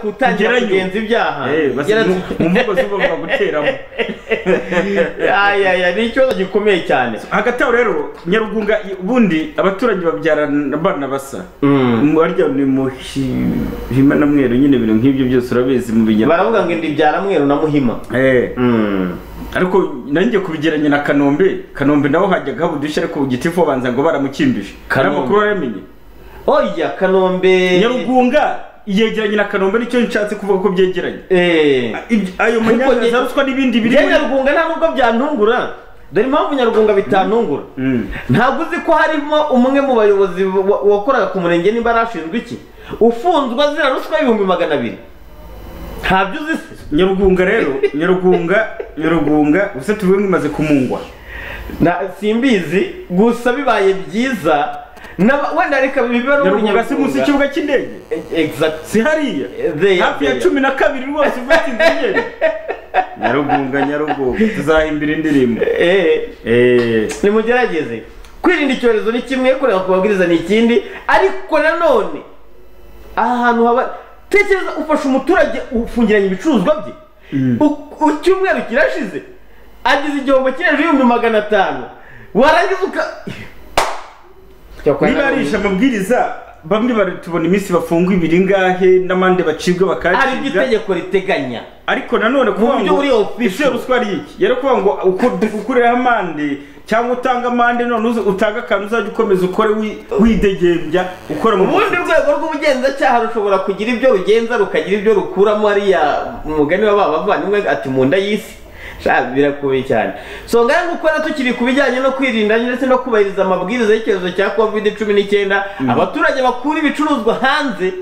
gutangira Gerayo. kugenza ibyaha mu Gerayo. mvugo z'ubwo guteramo Aya, aya, ni ikibazo gikomeye cyane hagati aho rero nyarugunga ubundi abaturanyi babyarana abana basa Mm. warya ni muhima na mweru nyine ibintu nk'ibyo byose urabizi mu binyarwanda baravuga ngo indi byara mweru na muhima Eh, Mm. ariko nanjye kubigeranya na kanombe kanombe naho hajyaga haba udushya ariko ku giti fo banza ngo baramukimbije ari Kanombe. amakuru waramenye oya kanombe nyarugunga yegeranye na kanombe nicyo nshatse kuvuga ko byegeranye Eh. Ibyo- ayo manyanza za ruswa n'ibindi biri Njye nyarwunga nta nubwo byantungura dore impamvu nyarwunga bitantungura Mm. ntabwo uzi ko harimo umwe mu bayobozi wa- wakoraga ku murenge niba arashinzwe iki ufunzwe azira ruswa ibihumbi magana abiri ntabyo uzi se nyarugunga rero nyarugunga nyarugunga ubuse tuvuge ngo imaze kumungwa Na- simbizi gusa bibaye byiza n'aba- wenda reka bibe ari nyarugunga si munsi y'ikibuga cy'indege exact si hariya There, hafi ya there. cumi na kabiri rwose ufata inzogeri nyarugunga nyarugunga tuzahimbira indirimbo Eh. Eh, nimugerageze kwirinda icyorezo ni kimwe kureba ku mabwiriza ni ikindi ariko nanone aha hantu haba tekereza ufasha umuturage ufungiranye ibicuruzwa bye U- u- icyumweru kirashize agize igihombo kiri hejuru y'ibihumbi magana atanu warangiza uka niba arisha amabwiriza bamwe baratubona iminsi bafunga ibiri ngahe n'amande bacibwa hari ibyo bakayacibwa itegeko riteganya ariko nanone kuvuga buryo ngo buri official. ese ruswa ari iki yari kuvuga ngo uko- ukureho amande cyangwa utanga amande none uze- utange akantu uzajya ukomeza ukore wi- widegembya ukora mu ubundi rwego rw'ubugenzacyaha rushobora kugira ibyo rugenza rukagira ibyo rukuramo hariya umugani wa ba bavandimwe ati mu nda y'isi Sha, birakomeye cyane so ngaho nguko rero tukiri ku bijyanye no kwirinda ndetse no kubahiriza amabwiriza y'icyorezo cya covid cumi n'icyenda abaturage bakura ibicuruzwa hanze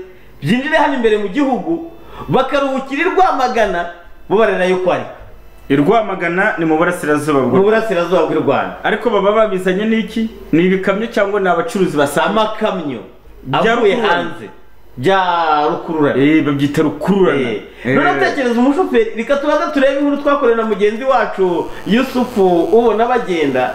byinjire hano imbere mu gihugu bakaruhukira i rwamagana bo barera yuko ari I Rwamagana ni mu burasirazuba mu bwo burasirazuba bw'u rwanda ariko baba babizanye n'iki ni ibikamyo cyangwa ni abacuruzi basama amakamyo Bya avuye rukururana. hanze bya rukururana eh babyita rukururana Eh. none utekereza umushoferi reka tubanza turebe inkuru twakoreye na mugenzi wacu yusufu ubona bagenda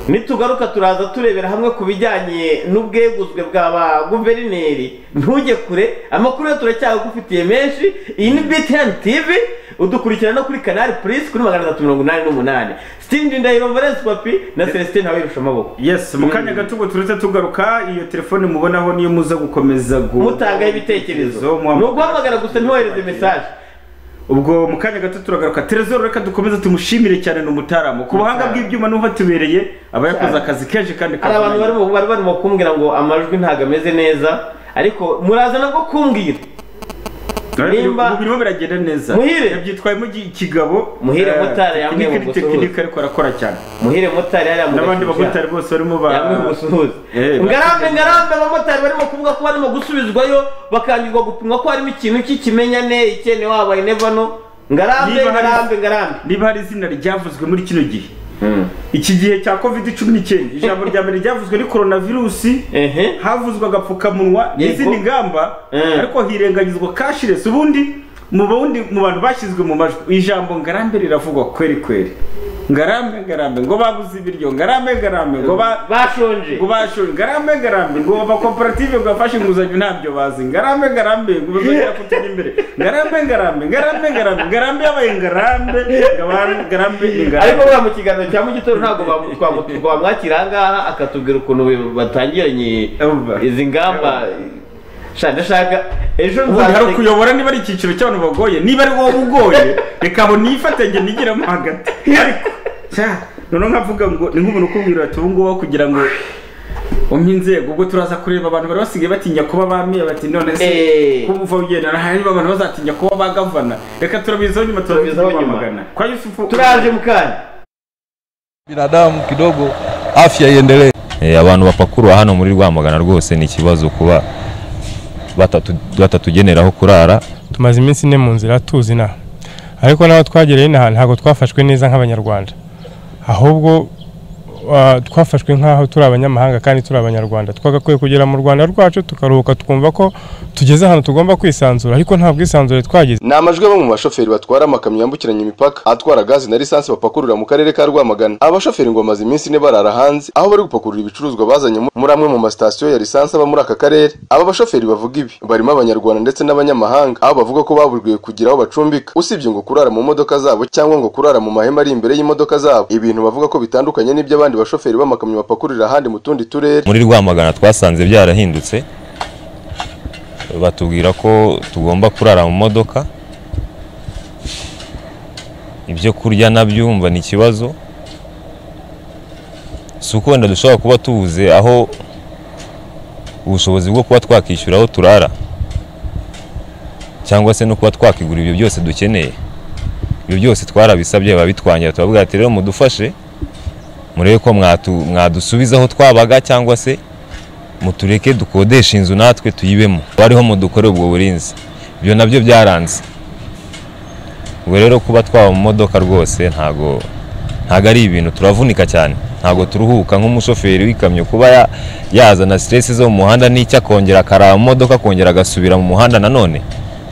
nitugaruka turaza turebera hamwe ku bijyanye n'ubweguzwe bwa ba guverineri ntujye kure amakuru yo turacyagufitiye menshi iyi ni btn tv udukurikira no kuri kanari purisi kuri magana atatu mirongo inani n'umunani sitini ndahiro valence papi na celestin ntawirirusha amaboko Yes, mu kanya gato ubwo turetse tugaruka iyo telefone mubonaho niyo muza gukomeza gu- mutangaho ibitekerezo muhamagara. ni uguhamagara gusa ntiwohereze mesaje ubwo mu kanya gato turagaruka Terezoro reka dukomeze tumushimire cyane ni umutaramu ku buhanga Umutaramu. bw'ibyuma nuho atubereye aba yakoze akazi kenshi kandi hari abantu kavunanye. barimo bari barimo kumbwira ngo amajwi ntabwo ameze neza ariko muraza nabwo kumbwira Ubu nimba- birimo biragenda neza Muhire. yabyitwayemo gi- ikigabo Muhire Eh, Mutara yambaye tekinike ni mu gusuhuza. tekinike ariko arakora cyane muhire motari hariya mu n'abandi gashyushya, bamotari bose barimo ba yamwe mu gusuhuza Eh, ngarambe bafite- ngarambe abamotari barimo kuvuga ko barimo gusubizwayo bakangirwa gupimwa ko harimo ikintu cy'ikimenyane ikene wabo inevano ngarambe Niba hari- ngarambe ngarambe niba hari izina ryavuzwe muri kino gihe iki gihe cya covid cumi n'icyenda ijambo rya mbere ryavuzwe ni corona virusi ehe havuzwe agapfukamunwa Yego. n'izindi ngamba Eh. ariko hirengagizwa cashless ubundi mu bundi mu bantu bashyizwe mu majwi ijambo ngarambe riravugwa kweri kweri ngarambe ngarambe ngo babuze ibiryo ngarambe ngarambe ngo ba bashonje ngo bashora ngarambe ngarambe ngo ba koperative ngo bafashe inguzanyo ntabyo bazi ngarambe ngarambe ngo bazongera kutujya imbere ngarambe ngarambe ngarambe ngarambe ngarambe yabaye ngarambe ngarambe ngarambe ni ngarambe ariko buriya mu kiganiro cya mu gitondo ntabwo bamu- twamu- twamwakira aha ngaha akatubwira ukuntu bi- batangiranye Umva. izi ngamba sha ndashaka ejo ubundi hari nzatega ukuyobora niba ari icyiciro cy'abantu bagoye niba ari wowe ugoye reka aho nifatenge nigiramo hagati ariko sha, noneho nkavuga ngo ni nk'umuntu ukubwira ati ubu ngubu kugira ngo umpe inzego ubwo turaza kureba abantu bari basigaye batinya kuba bamiye bati none se Eh. kuba uva ugenda niba abantu bazatinya kuba bagavana reka turabizaho nyuma turabizaho Turabizaho nyuma. nyuma kwa yusufu turaje mukanya binadamu kidogo afya iendelee. Eh, abantu bapakurura hano muri rwamagana rwose ni ikibazo kuba batatu- batatugenera aho kurara tumaze iminsi ine mu nzira tuzi inaha ariko n'aho twagereye inaha ntabwo twafashwe neza nk'abanyarwanda ahubwo ah, twafashwe nk'aho turi abanyamahanga kandi turi abanyarwanda twagakwiye kugera mu rwanda rwacu tukaruhuka tukumva ko tugeze ahantu tugomba kwisanzura ariko nta bwisanzure twagize ni amajwi bamwe mu bashoferi batwara amakamyo yambukiranya imipaka atwara gazi na lisansi bapakurura mu karere ka rwamagana aba bashoferi ngo bamaze iminsi ine barara hanze aho bari gupakurura ibicuruzwa bazanye mu- muri amwe mu masitasiyo ya lisansi aba muri aka karere aba bashoferi bavuga ibi barimo abanyarwanda ndetse n'abanyamahanga aho bavuga ko baburiwe kugira aho bacumbika usibye ngo kurara mu modoka zabo cyangwa ngo kurara mu mahema ari imbere y'imodoka zabo ibintu bavuga ko bitandukanye n'iby'abandi bashoferi b'amakamyo bapakururira ahandi mu tundi turere muri rwamagana twasanze byarahindutse batubwira ko tugomba kurara mu modoka ibyo kurya nabyo umva ni ikibazo si uko wenda dushobora kuba tubuze aho ubushobozi bwo kuba twakishyura aho turara cyangwa se no kuba twakigura ibyo byose dukeneye ibyo byose twarabisabye babitwangira tubabwira ati rero mudufashe murebe ko mwatu- mwadusubiza aho twabaga cyangwa se mutureke dukodeshe inzu natwe tuyibemo bariho mudukore ubwo burinzi ibyo nabyo byaranze ubwo rero kuba twaba mu modoka rwose ntago ntago ari ibintu turavunika cyane ntago turuhuka nk'umushoferi w'ikamyo kuba ya- yazana stress zo mu muhanda n'icyo akongera akaraba mu modoka akongera agasubira mu muhanda nanone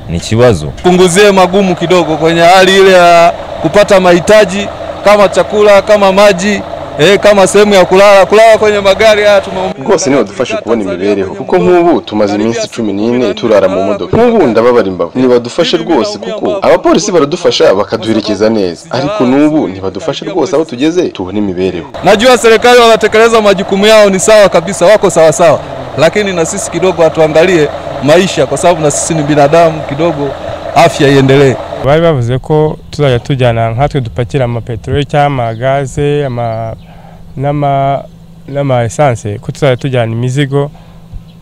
ni ikibazo punguzie magumu kidogo kwenye hali ile ya kupata mahitaji kama chakula kama maji eh, kama sehemu ya kulala kulala kwenye magari haya tumeumia rwose ntibadufashe kubona imibereho kuko nk'ubu tumaze iminsi cumi n'ine turara mu modoka nk'ubu ndababara imbavu ntibadufashe rwose kuko abapolisi baradufasha bakaduherekeza neza ariko n'ubu ntibadufashe rwose aho tugeze tubona imibereho Najua serikali wanatekeleza majukumu yao, ni sawa kabisa, wako sawa sawa, lakini na sisi kidogo hatuangalie maisha, kwa sababu na sisi ni binadamu kidogo, afya iendelee. bari bavuze ko tuzajya tujyana nkatwe dupakira amapeteroli cyangwa amagaze ama- n'ama- n'ama esanse ko tuzajya tujyana imizigo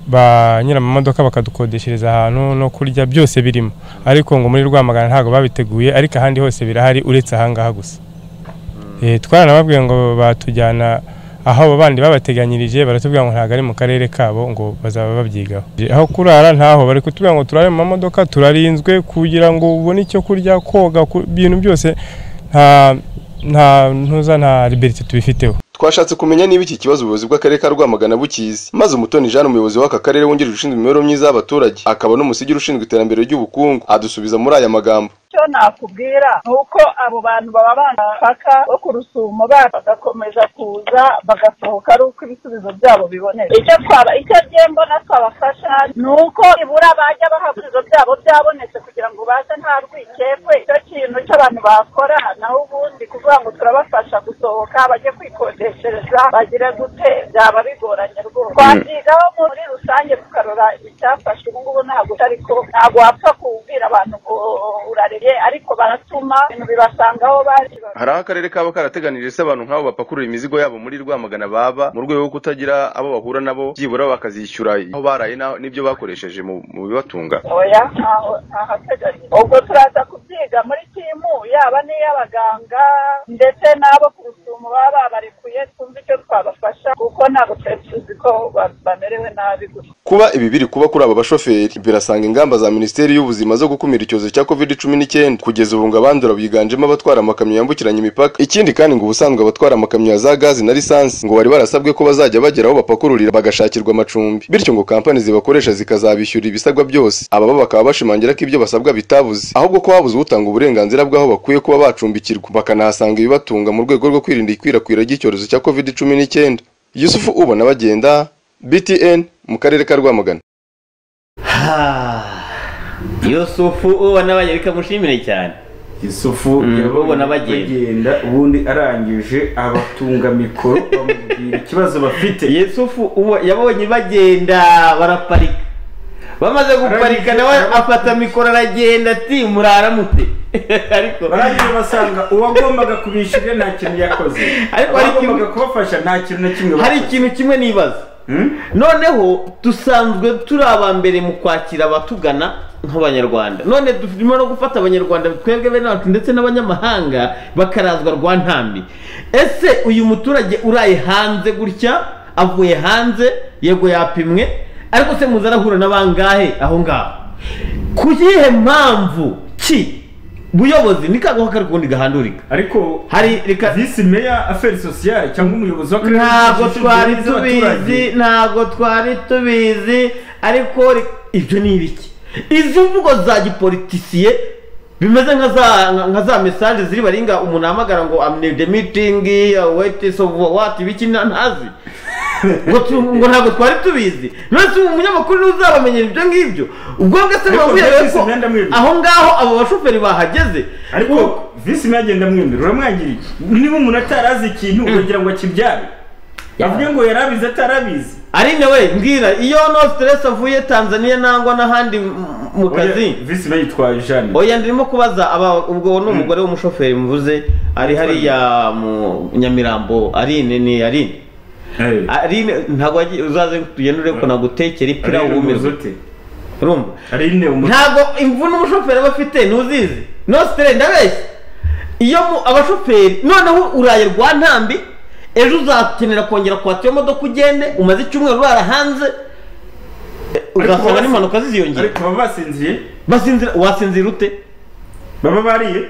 ba nyiramamodoka bakadukodeshereza ahantu no kurya byose birimo ariko ngo muri rwamagana ntabwo babiteguye ariko ahandi hose birahari uretse ahangaha gusa Eh, twaranababwiye ngo batujyana aho abo bandi babateganyirije baratubwira ngo ntabwo ari mu karere kabo ngo bazaba babyigaho aho kurara ntaho bari kutubwira ngo turare mu mamodoka turarinzwe kugira ngo ubone icyo kurya koga ku- ibintu byose nta nta ntuza nta liberite tubifiteho twashatse kumenya niba iki kibazo ubuyobozi bw'akarere ka rwamagana bukizi maze umutoni jean umuyobozi w'aka karere wungirije ushinzwe imibereho myiza y'abaturage akaba n'umusigiri ushinzwe iterambere ry'ubukungu adusubiza muri aya magambo icyo nakubwira ni uko abo bantu baba bapaka bo ku rusumo bacu bagakomeza kuza bagasohoka ari uko ibisubizo byabo biboneka icyo twaba icyo ngiye mbona twabafasha ni uko nibura bajya baha ibisubizo byabo byabonetse kugira ngo baze nta rwikekwe icyo kintu cy'abantu bakora naho ubundi kuvuga ngo turabafasha gusohoka bajye kwikodeshereza bagire gute byaba bigoranye rwose twabyigaho muri rusange tukarora icyafashe ubu ngubu ntabwo ariko ntabwo wapfa kubwira abantu ngo urareye ariko baratuma ibintu bibasanga aho bari hari aho akarere kaba karateganirije se abantu nk'abo bapakurura imizigo yabo muri rwamagana baba mu rwego rwo kutagira abo bahura nabo byibura bakazishyura aho baraye na- n'ibyo bakoresheje mu mu bibatunga oya ntaho ntahateganyije ubwo turaza kubyiga muri timu yaba n'iy'abaganga ndetse n'abo ku rusumo baba babarekuye twumve icyo twabafasha kuko ntabwo twari tuzi ko ba- bamerewe nabi gusa kuba ibi biri kuba kuri aba bashoferi birasanga ingamba za minisiteri y'ubuzima zo gukumira icyorezo cya covid cumi n'icyenda kugeza ubu ngo abandura biganjemo abatwara amakamyo yambukiranya imipaka ikindi kandi ngo ubusanzwe abatwara amakamyo ya za gazi na lisansi ngo bari barasabwe ko bazajya bagera aho bapakururira bagashakirwa amacumbi bityo ngo kampani zibakoresha zikazabishyura ibisabwa byose aba bo bakaba bashimangira ko ibyo basabwa bitabuze ahubwo ko habuze utanga uburenganzira bw'aho bakwiye kuba bacumbikirwa bakanahasanga ibibatunga mu rwego rwo kwirinda ikwirakwira ry'icyorezo cya covid cumi n'icyenda yusufu ubona bagenda btn mu karere ka rwamagana Ha, yusufu uwo nabanye bikamushimire cyane isufu ubona bagenda. ubundi arangije abatunga mikoro bamubwira ikibazo bafite yusufu uwo yabonye bagenda baraparika bamaze guparika nawe afata mikoro aragenda ati muraramute ariko barangije basanga uwagombaga kubishyura nta kintu yakoze Ariko hari kimwe- uwagombaga kubafasha nta kintu na kimwe hari bakoze. ikintu kimwe nibaza Hmm? noneho dusanzwe turi aba mbere mu kwakira abatugana nk'abanyarwanda none turimo no gufata abanyarwanda twebwe bene wacu ndetse n'abanyamahanga bakarazwa rwa ntambi ese uyu muturage uraye hanze gutya avuye hanze yego yapimwe ariko se muzi arahura na bangahe aho ngaho ku yihe mpamvu ki buyobozi nikaguha kari kundi gahandurika ariko hari reka visi meya aferi sosiyare cyangwa umuyobozi w'akarere ntabwo ushinzwe twari imibereho y'abaturage. tubizi ntabwo twari tubizi ariko ri- ibyo ni ibiki izi mvugo za gipolitisiye bimeze nka za nka za mesaje ziri baringa umuntu ahamagara ngo amne the meeting wait so what ibiki na- ntazi ngo tu- ngo ntabwo twari tubizi nonese ubu umunyamakuru niwe uzabamenyera ibyo ngibyo ubwo bwese Ariko mubabwira byose yuko imyenda mwibye. aho ngaho abo bashoferi bahageze ariko visi meya agenda mwemera uramwagira iki niba umuntu atarazi ikintu ukagira ngo akibyare avuge ngo yarabizi atarabizi ari we mbwira iyo no stress avuye tanzania nangwa n'ahandi m- mu kazi Oya, visi meya yitwaye jane oya ndimo kubaza aba ubwo ni umugore w'umushoferi muvuze ari hariya mu nyamirambo arine ni arine Eh. arine ntabwo wagiye- uzaze tugendere ko nagutekera ipira Arine wumirwe umuzote. urumva Arine umuzote. ntabwo imvune umushoferi aba afite ntuzizi no stress ndabeshya iyo mu- abashoferi noneho uraye rwa ntambi ejo uzakenera kongera kwata iyo modoka ugende umaze icyumweru urara hanze eh, uzasanga basi- n'impanuka ziziyongera ariko baba basinziriye basinzira wasinzira ute baba bariye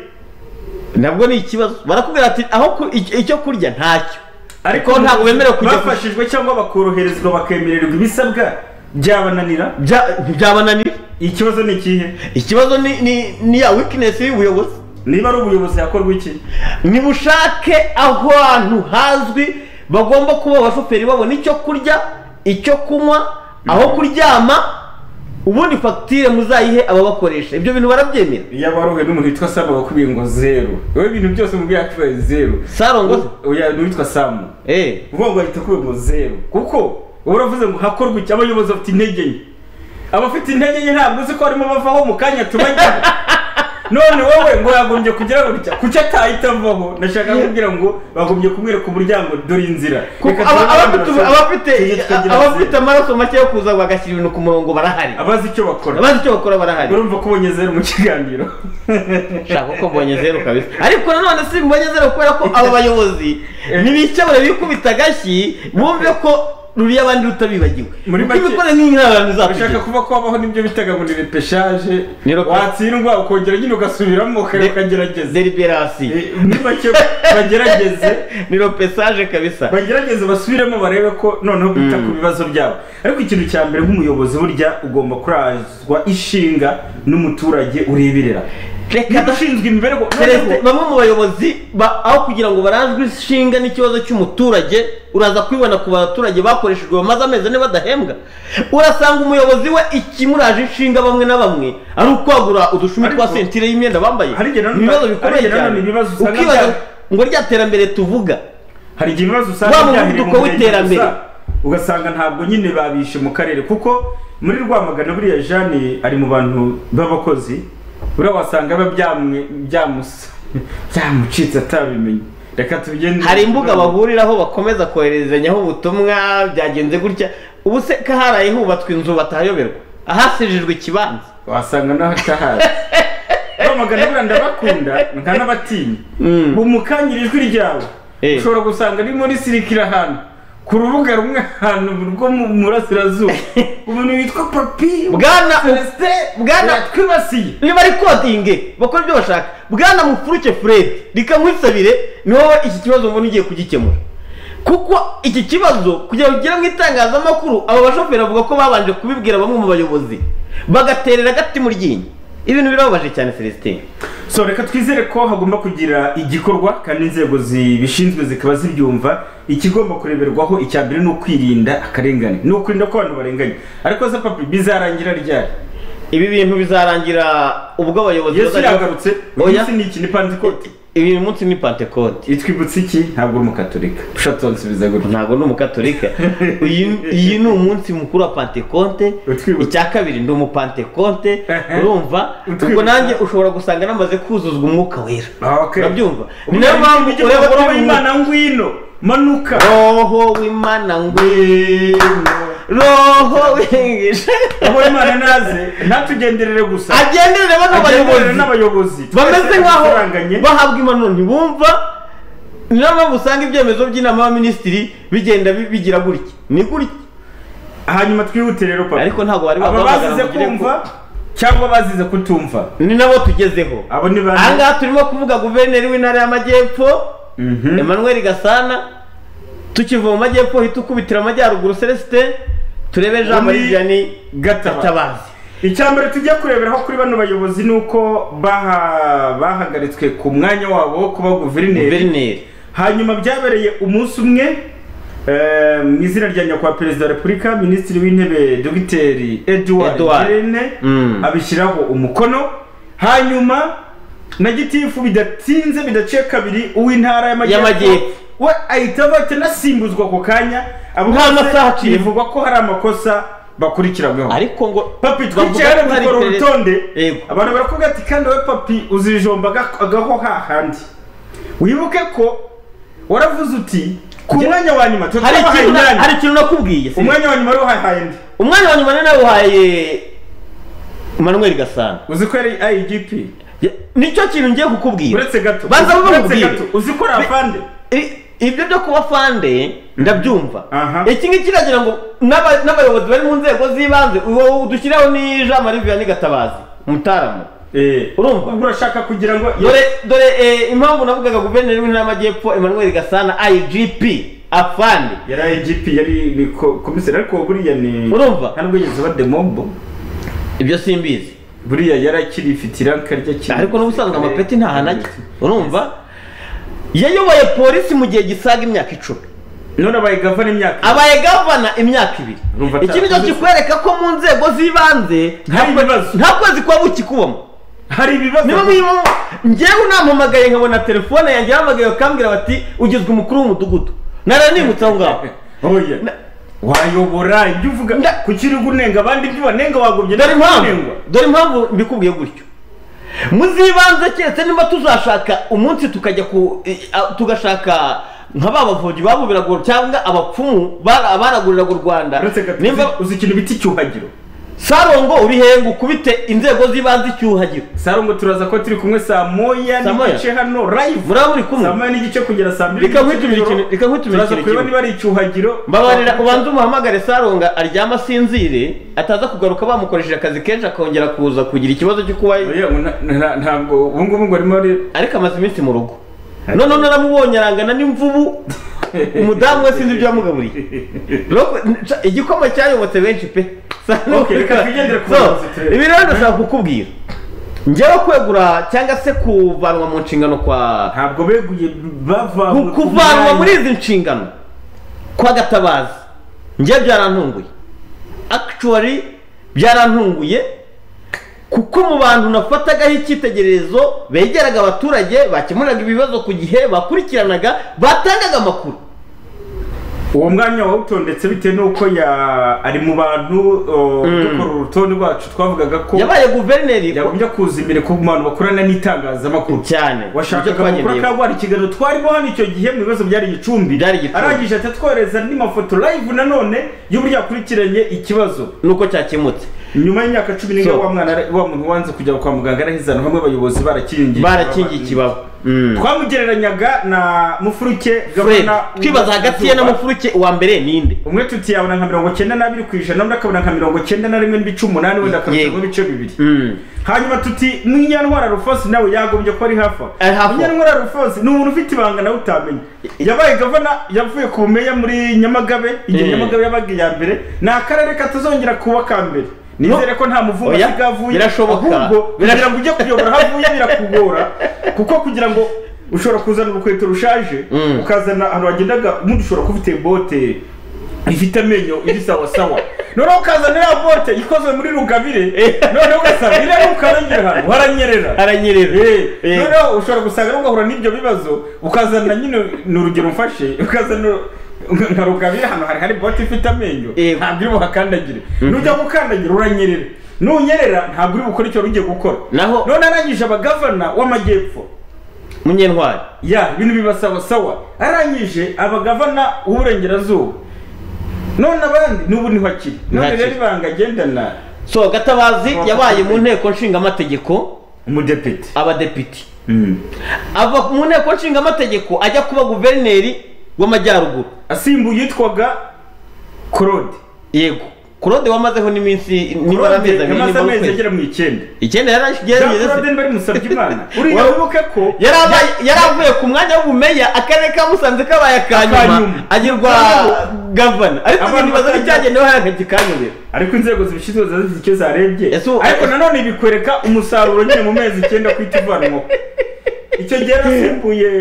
nabwo ni ikibazo barakubwira ati aho ku- icyo- icyo kurya ntacyo ariko ntabwo bemerewe kujya ku- bafashijwe cyangwa bakoroherezwa bakemererwa ibisabwa byabananira bya- byabananira ikibazo ni ikihe ikibazo ni ni ni ya weakness y'ubuyobozi niba ari ubuyobozi hakorwa iki nibushake aho hantu hazwi bagomba kuba abashoferi babona icyo kurya icyo kunywa aho kuryama ubundi fagitire muzayihe ababakoresha ibyo bintu barabyemera iyo waruhuye n'umuntu witwa samu bakubwiye ngo zeru wowe ibintu byose umubwiye yakubwiye zeru sarongoze oya n'uwitwa samu eh uvuga ngo ahita akubwiye ngo zeru kuko uba uravuze ngo hakorwe iki abayobozi bafite intege nke abafite intege nke ntabwo uzi ko barimo bavaho mu kanya tubagira none wowe ngo yagombye kugira ngo bitya kuki atahita avaho nashaka kubwira ngo bagombye kumwereka umuryango dore inzira kuko Reka aba- turebe abandi abafite abafite bashaka. Tujye tukagira abafite zeru. amaraso make yo kuza bagashyira ibintu ku murongo barahari abazi icyo bakora abazi icyo bakora barahari urumva ko ubonye zeru mu kiganiro shaka ko mbonye zeru kabisa ariko nanone si mbonye zeru kubera ko aba bayobozi ntibikebura bikubita agashyi bumve ko ruriya abandi rutabibagiwe Muri kuko make- imikore ni nk'abantu urashaka izatugira kuba kwabaho n'ibyo bitaga ngo ni repeshaje Ni repe- watsindwa ukongera nyine ugasubiramo ukareba ukagerageza deliberasi Eh, muri make bagerageze ni ropesaje kabisa bagerageze basubiremo barebe ko noneho bita ku bibazo byabo ariko ikintu cya mbere nk'umuyobozi burya ugomba kurazwa ishinga n'umuturage ureberera reka niba ushinzwe imibereho Celestin, bamwe mu bayobozi ba- aho kugira ngo barazwe ishinga n'ikibazo cy'umuturage uraza kubibona ku baturage bakoreshejwe bamaze amezi ane badahembwa urasanga umuyobozi we ikimuraje inshinga bamwe na bamwe ari ukwagura udushumi twa Ariko- sentire y'imyenda bambaye hari igihe nanone- ibibazo hari bikomeye igihe nanone cyane ibibazo usanga ukibaza bya- ngo rya terambere tuvuga hari igihe ibibazo usanga Wa muvuduko byahiriye mu murenge w'iterambere. gusa, ugasanga ntabwo nyine babishe mu karere kuko muri rwamagana buriya jane ari mu bantu b'abakozi buriya wasanga biba byamwe byamusa byamucitse atabimenye reka tubigende hari imbuga bahuriraho bakomeza kohererezanyaho ubutumwa byagenze gutya ubu se ko haraye hubatswe inzu batahayoberwa ahasijijwe ikibanza wasanga naho atahazi bamagana buriya ndabakunda nka n'abatinya ubu mukanyira ijwi ryawe Eh. ushobora gusanga ari muri sirikira ahantu ku rubuga rumwe ahantu rwo mu murasirazuba umuntu witwa papi Bwana- celestin Bwana- twibasiye niba ari kodinge bakora ibyo bashaka bwana mufuruke furedi reka nkwisabire ni wowe iki kibazo mbona ugiye kugikemura kuko iki kibazo kugira ngo ugere mu itangazamakuru aba bashoferi bavuga ko babanje kubibwira bamwe mu bayobozi bagaterera agati mu ryinyo ibintu birababaje cyane celestin so reka twizere ko hagomba kugira igikorwa kandi inzego zibishinzwe zikaba zibyumva ikigomba kureberwaho icya mbere ni ukwirinda akarengane ni ukurinda ko abantu barenganye ariko se papi bizarangira ryari ibi bintu bizarangira ubwo abayobozi yesu bazajya- yagarutse uyu oya munsi ni iki ni pantikoti uyu munsi ni pantekote itwibutsa iki ntabwo uri umukatolika ushatonsubiza gutya ntabwo ndi umukatolika Uyu- iyi ni umunsi mukuru wa pantekonte Utwibutsa. icya kabiri ndi umupantekonte Ehe. urumva ubwo Utwibutsa. nanjye ushobora gusanga namaze kuzuzwa umwuka wera Ah, okay. urabyumva ni Ubwo nayo mpamvu ujye ureba kuvuga ko ngo imana imana ngwino manuka roho w'imana ngwino roho wigisha aho imana naze ntatugenderere gusa agenderere bano agenderere bayobozi n'abayobozi bameze nkaho Baturanganye. bahabwa impanuro ntibumva ni nayo mpamvu usanga ibyemezo by'inama y'abaminisitiri bigenda bi- bigira gutya ni gutya hanyuma twihute rero papa ariko ntabwo bari aba bahamagara bazize ngo ugire kumva cyangwa bazize kutumva ni nabo tugezeho abo ni aha bande ngaha turimo kuvuga guverineri w'intara y'amajyepfo emmanuel gasana tukiva mu majyepfo uhita ukubitira amajyaruguru celestin turebe jean Undi marie vianney Gatabazi. gatabazi icya mbere tujya kureberaho kuri bano bayobozi ni uko baha- bahagaritswe ku mwanya wabo wo kuba guverineri guverineri hanyuma byabereye umunsi umwe eh, mu izina rya nyakubahwa perezida wa repubulika minisitiri w'intebe dogiteri edward Edouard. irene Mm. abishyiraho umukono hanyuma na gitifu bidatinze bidaciye kabiri uw'intara y'amajyepfo Y'amajyepfo. we ahita avate anasimbuzwa ako kanya abo Nta masaha bose aciye. bivugwa ko hari amakosa bakurikiranweho ariko ngo papi bavuga twicare ko hari dukora perezida- urutonde Yego. abantu barakubwira ati kandi wowe papi uzijomba aga- agaho hahandi wibuke ko waravuze uti ku Njye- mwanya wa nyuma hari tutabahaye ikintu na- hari imyanya ikintu nakubwiye si- umwanya wa nyuma rero uhahaye ndi umwanya wa nyuma ni nawuhaye emmanuel gasana uzi ko yari igp Ya- nicyo kintu ngiye kukubwira uretse gato banza uzi- bube uretse gato mubwire uzi ko rafande I- ibyo byo kuba fande ndabyumva Aha. iki ngiki iragira ngo n'aba- n'abayobozi bari mu nzego z'ibanze uwo udushyiraho ni jean marie vianney gatabazi umutaramu urumva? urashaka kugira ngo dore dore eh, impamvu navugaga guverineri w'intara y'amajyepfo emmanuel gasana igp afande yari igp yari ni ko- komiseri ariko buriya ni Urumva? nta nubwo yigeze aba demobo ibyo simbizi buriya yari akirifite iranka ry'akiri ariko n'ubusanzwe amapeti nta hantu ajya urumva yayoboye polisi mu gihe gisaga imyaka icumi none abaye gavana imyaka abaye gavana imyaka ibiri Urumva iki nicyo atarakoze. kikwereka ko mu nzego z'ibanze Hari ibibazo. nta kwezi kuba bukikubamo hari ibibazo niba mwimo ngewe unampamagaye nkabona telefone yanjye yahamagaye bakambwira bati ugizwe umukuru w'umudugudu nara nimutse aho ngaho oya Na- wayobora ibyo uvuga Nda- kuki uri unenga abandi ibyo banenga wagobye dore nawe impamvu unengwa. dore impamvu mbikubwiye gutyo muzibanze keretse niba tuzashaka umunsi tukajya ku i- a- tugashaka nka ba bavunyi babubiraga cyangwa abapfumu bara- baraguriraga u rwanda uretse gato nimba uzi- uzi ikintu bita icyuhagiro sarongo uri hengu kubite inzego z'ibanze icyuhagiro sarongo turaza ko turi kumwe saa moya Saa moya? n'igice hano live muraba muri kumwe saa moya n'igice kugera saa mbiri Reka nkwitumire n'igice ikintu- z'ijoro. reka nkwitumire turaza ikintu kureba kimwe. niba ari icyuhagiro mbabarira ubanza umuhamagare saronga aryama asinzire ataza kugaruka bamukoresheje akazi kenshi akongera kuza kugira ikibazo cyo kuba Oya, ngo na- na- ntabwo ubu ngubu ngo arimo ari ariko amaze iminsi mu rugo noneho naramubonye arangana n'imvubu umudamu we sinzi ibyo yamugaburiye Roko- nca- igikoma cyayobotse benshi pe Sa- Okay, reka tugendere ku So, bayobozi turebe. ibi rero ndashaka kukubwira ngewe kwegura cyangwa se kuvanwa mu nshingano kwa ntabwo beguye bava Ku- kuvanwa muri izi nshingano kwa gatabazi njye byarantunguye actually byarantunguye kuko mu bantu nafatagaho icyitegererezo begeraga abaturage bakemuraga ibibazo ku gihe bakurikiranaga batangaga amakuru uwo mwanya wawutondetse bitewe n'uko ya- ari mu bantu o, dukora urutonde rwacu twavugaga ko yabaye guverineri yagombye kuza imbere ku bantu bakorana n'itangazamakuru cyane washakaga Ibyo amakuru twagendeyeho. akaba ari ikiganiro twarimo hano icyo gihe mu bibazo byari igicumbi Byari igicumbi. arangije atatwohereza n'amafoto live nanone y'uburyo yakurikiranye ikibazo nuko cyakemutse nyuma y'imyaka cumi n'imwe So. wa mwana ara- wa muntu wanze kujya kwa muganga arahizana hamwe abayobozi barakingiye barakingiye ikibazo Mm. twamugereranyaga na mufuruke Fred, gabana twibaza hagati ye na mufuruke uwa mbere ninde umwe tutiyabona nka mirongo cyenda n'abiri ku ijana undi akabona nka mirongo cyenda na rimwe n'ibice umunani wenda akabicaramo Yego. ibice bibiri Mm. hanyuma tuti munyantwara rufosi nawe yagombye ko ari hafi aho." Ari hafi aho. munyantwara rufosi ni umuntu ufite ibanga nawe utamenya yabaye gavana yavuye ku bumeya muri nyamagabe igihe Mm. nyamagabe yabaga iya mbere ni akarere katazongera kuba ka mbere nizere ko nta muvumba Oya, asigaye avuye birashoboka. ahubwo kugira ngo ujye kuyobora aho avuye birakugora kuko kugira ngo ushobora kuzana urukweto rushaje Mm. ukazana ahantu wagendaga umuntu ushobora kuba ufite bote ifite amenyo iri sawasawa noneho ukazana ya bote ikozwe muri rugabire noneho ugasanga iriya ukarengera ahantu haranyerera aranyerera Eh, Eh. noneho ushobora gusanga rero ugahura n'ibyo bibazo ukazana nyine ni urugero mfashe ukazana nka rugabire ahantu hari hari bote ifite amenyo Eh. ntabwo iri buhakandagire nujya gukandagire uranyerera nunyerera ntabwo uri bukore icyo wari ugiye gukora Naho- none arangije abagavana w'amajyepfo munyentwari ya ibintu bibasawa sawa arangije abagavana w'uburengerazuba none abandi n'ubu niho akiri none Ntakiri. rero ibanga agendana so gatabazi Abakozi. yabaye mu nteko nshingamategeko umudepite abadepite ava mu nteko nshingamategeko ajya kuba guverineri w'amajyaruguru asimbuye yitwaga claude yego kurode wamazeho n'iminsi nibura amezi abiri yamaze nibura amezi ukwezi agera mu icyenda icyenda jean yarageze claude mbere musabye imana uriya Wowe- wibuke ko Yarabaye- yaravuye ku mwanya w'ubumeya akarere ka musanze kabaye aka Aka nyuma nyuma. agirwa gavana ariko Abantu ibintu bazi batajya- n'icyagenewe hariya kikanyobera ariko inzego zibishinzwe ziba zifite icyo zarebye Ese ubu- ariko nanone bikwereka umusaruro nyine mu mezi icyenda ku ivanwaho icyo gihe yarasimbuye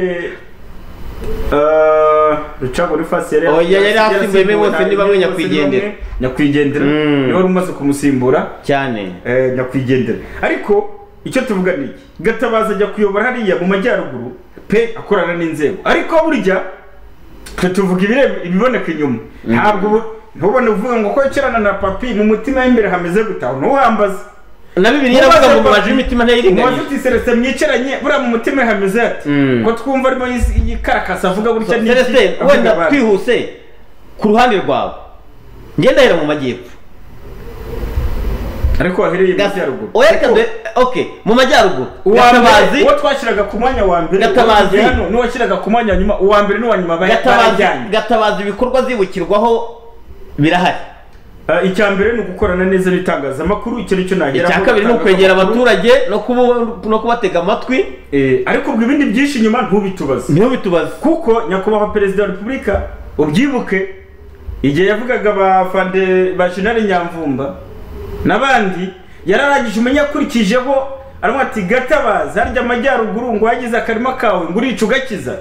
eh, rucago rifasi Oh, ya- yari asimbuye bose ni bamwe nyakwigendera. nyakwigendera Mm. niwe wari umaze kumusimbura cyane eh, nyakwigendera ariko icyo tuvuga ni iki gatabaza ajya kuyobora hariya mu majyaruguru pe akorana n'inzego ariko burya twe tuvuga ibireba ibiboneka inyuma ntabwo ubu- ntubone uvuga ngo ko yicarana na papi mu mutima w'imbere hameze gutaha ntuhambaze na bibiri yaravuga ngo mubaje imitima umubaje ntiyiringaniye uti celestin mwicaranye buriya mu mutima hameze ati Mm. ngo twumva arimo yis- yikarakasa avuga gutya ni iki, celestin avuga wenda abandi. twihuse ku ruhande rwawe ngendahera mu majyepfo ariko wahereye mu Gas- majyaruguru oya reka due- okay mu majyaruguru uwa mbere gatabazi uwo twashyiraga ku mwanya wa mbere Gatabazi. uwo hano n'uwashyiraga ku mwanya wa nyuma uwa mbere n'uwa nyuma bari- gatabazi barajyanye gatabazi ibikorwa zibukirwaho birahari Ah, icya mbere ni ugukorana neza n'itangazamakuru icyo ni cyo nahera icya kabiri ni ukwegera abaturage no kubu- no kubatega amatwi ariko ubwo ibindi byinshi inyuma ntubitubaze niho bitubaza kuko nyakubahwa perezida wa repubulika ubyibuke igihe yavugaga abafande ba jenali nyamvumba n'abandi yararangije umenyakurikijeho arimo ati gatabaza harya amajyaruguru ngo wagize akarima kawe ngo urica ugakiza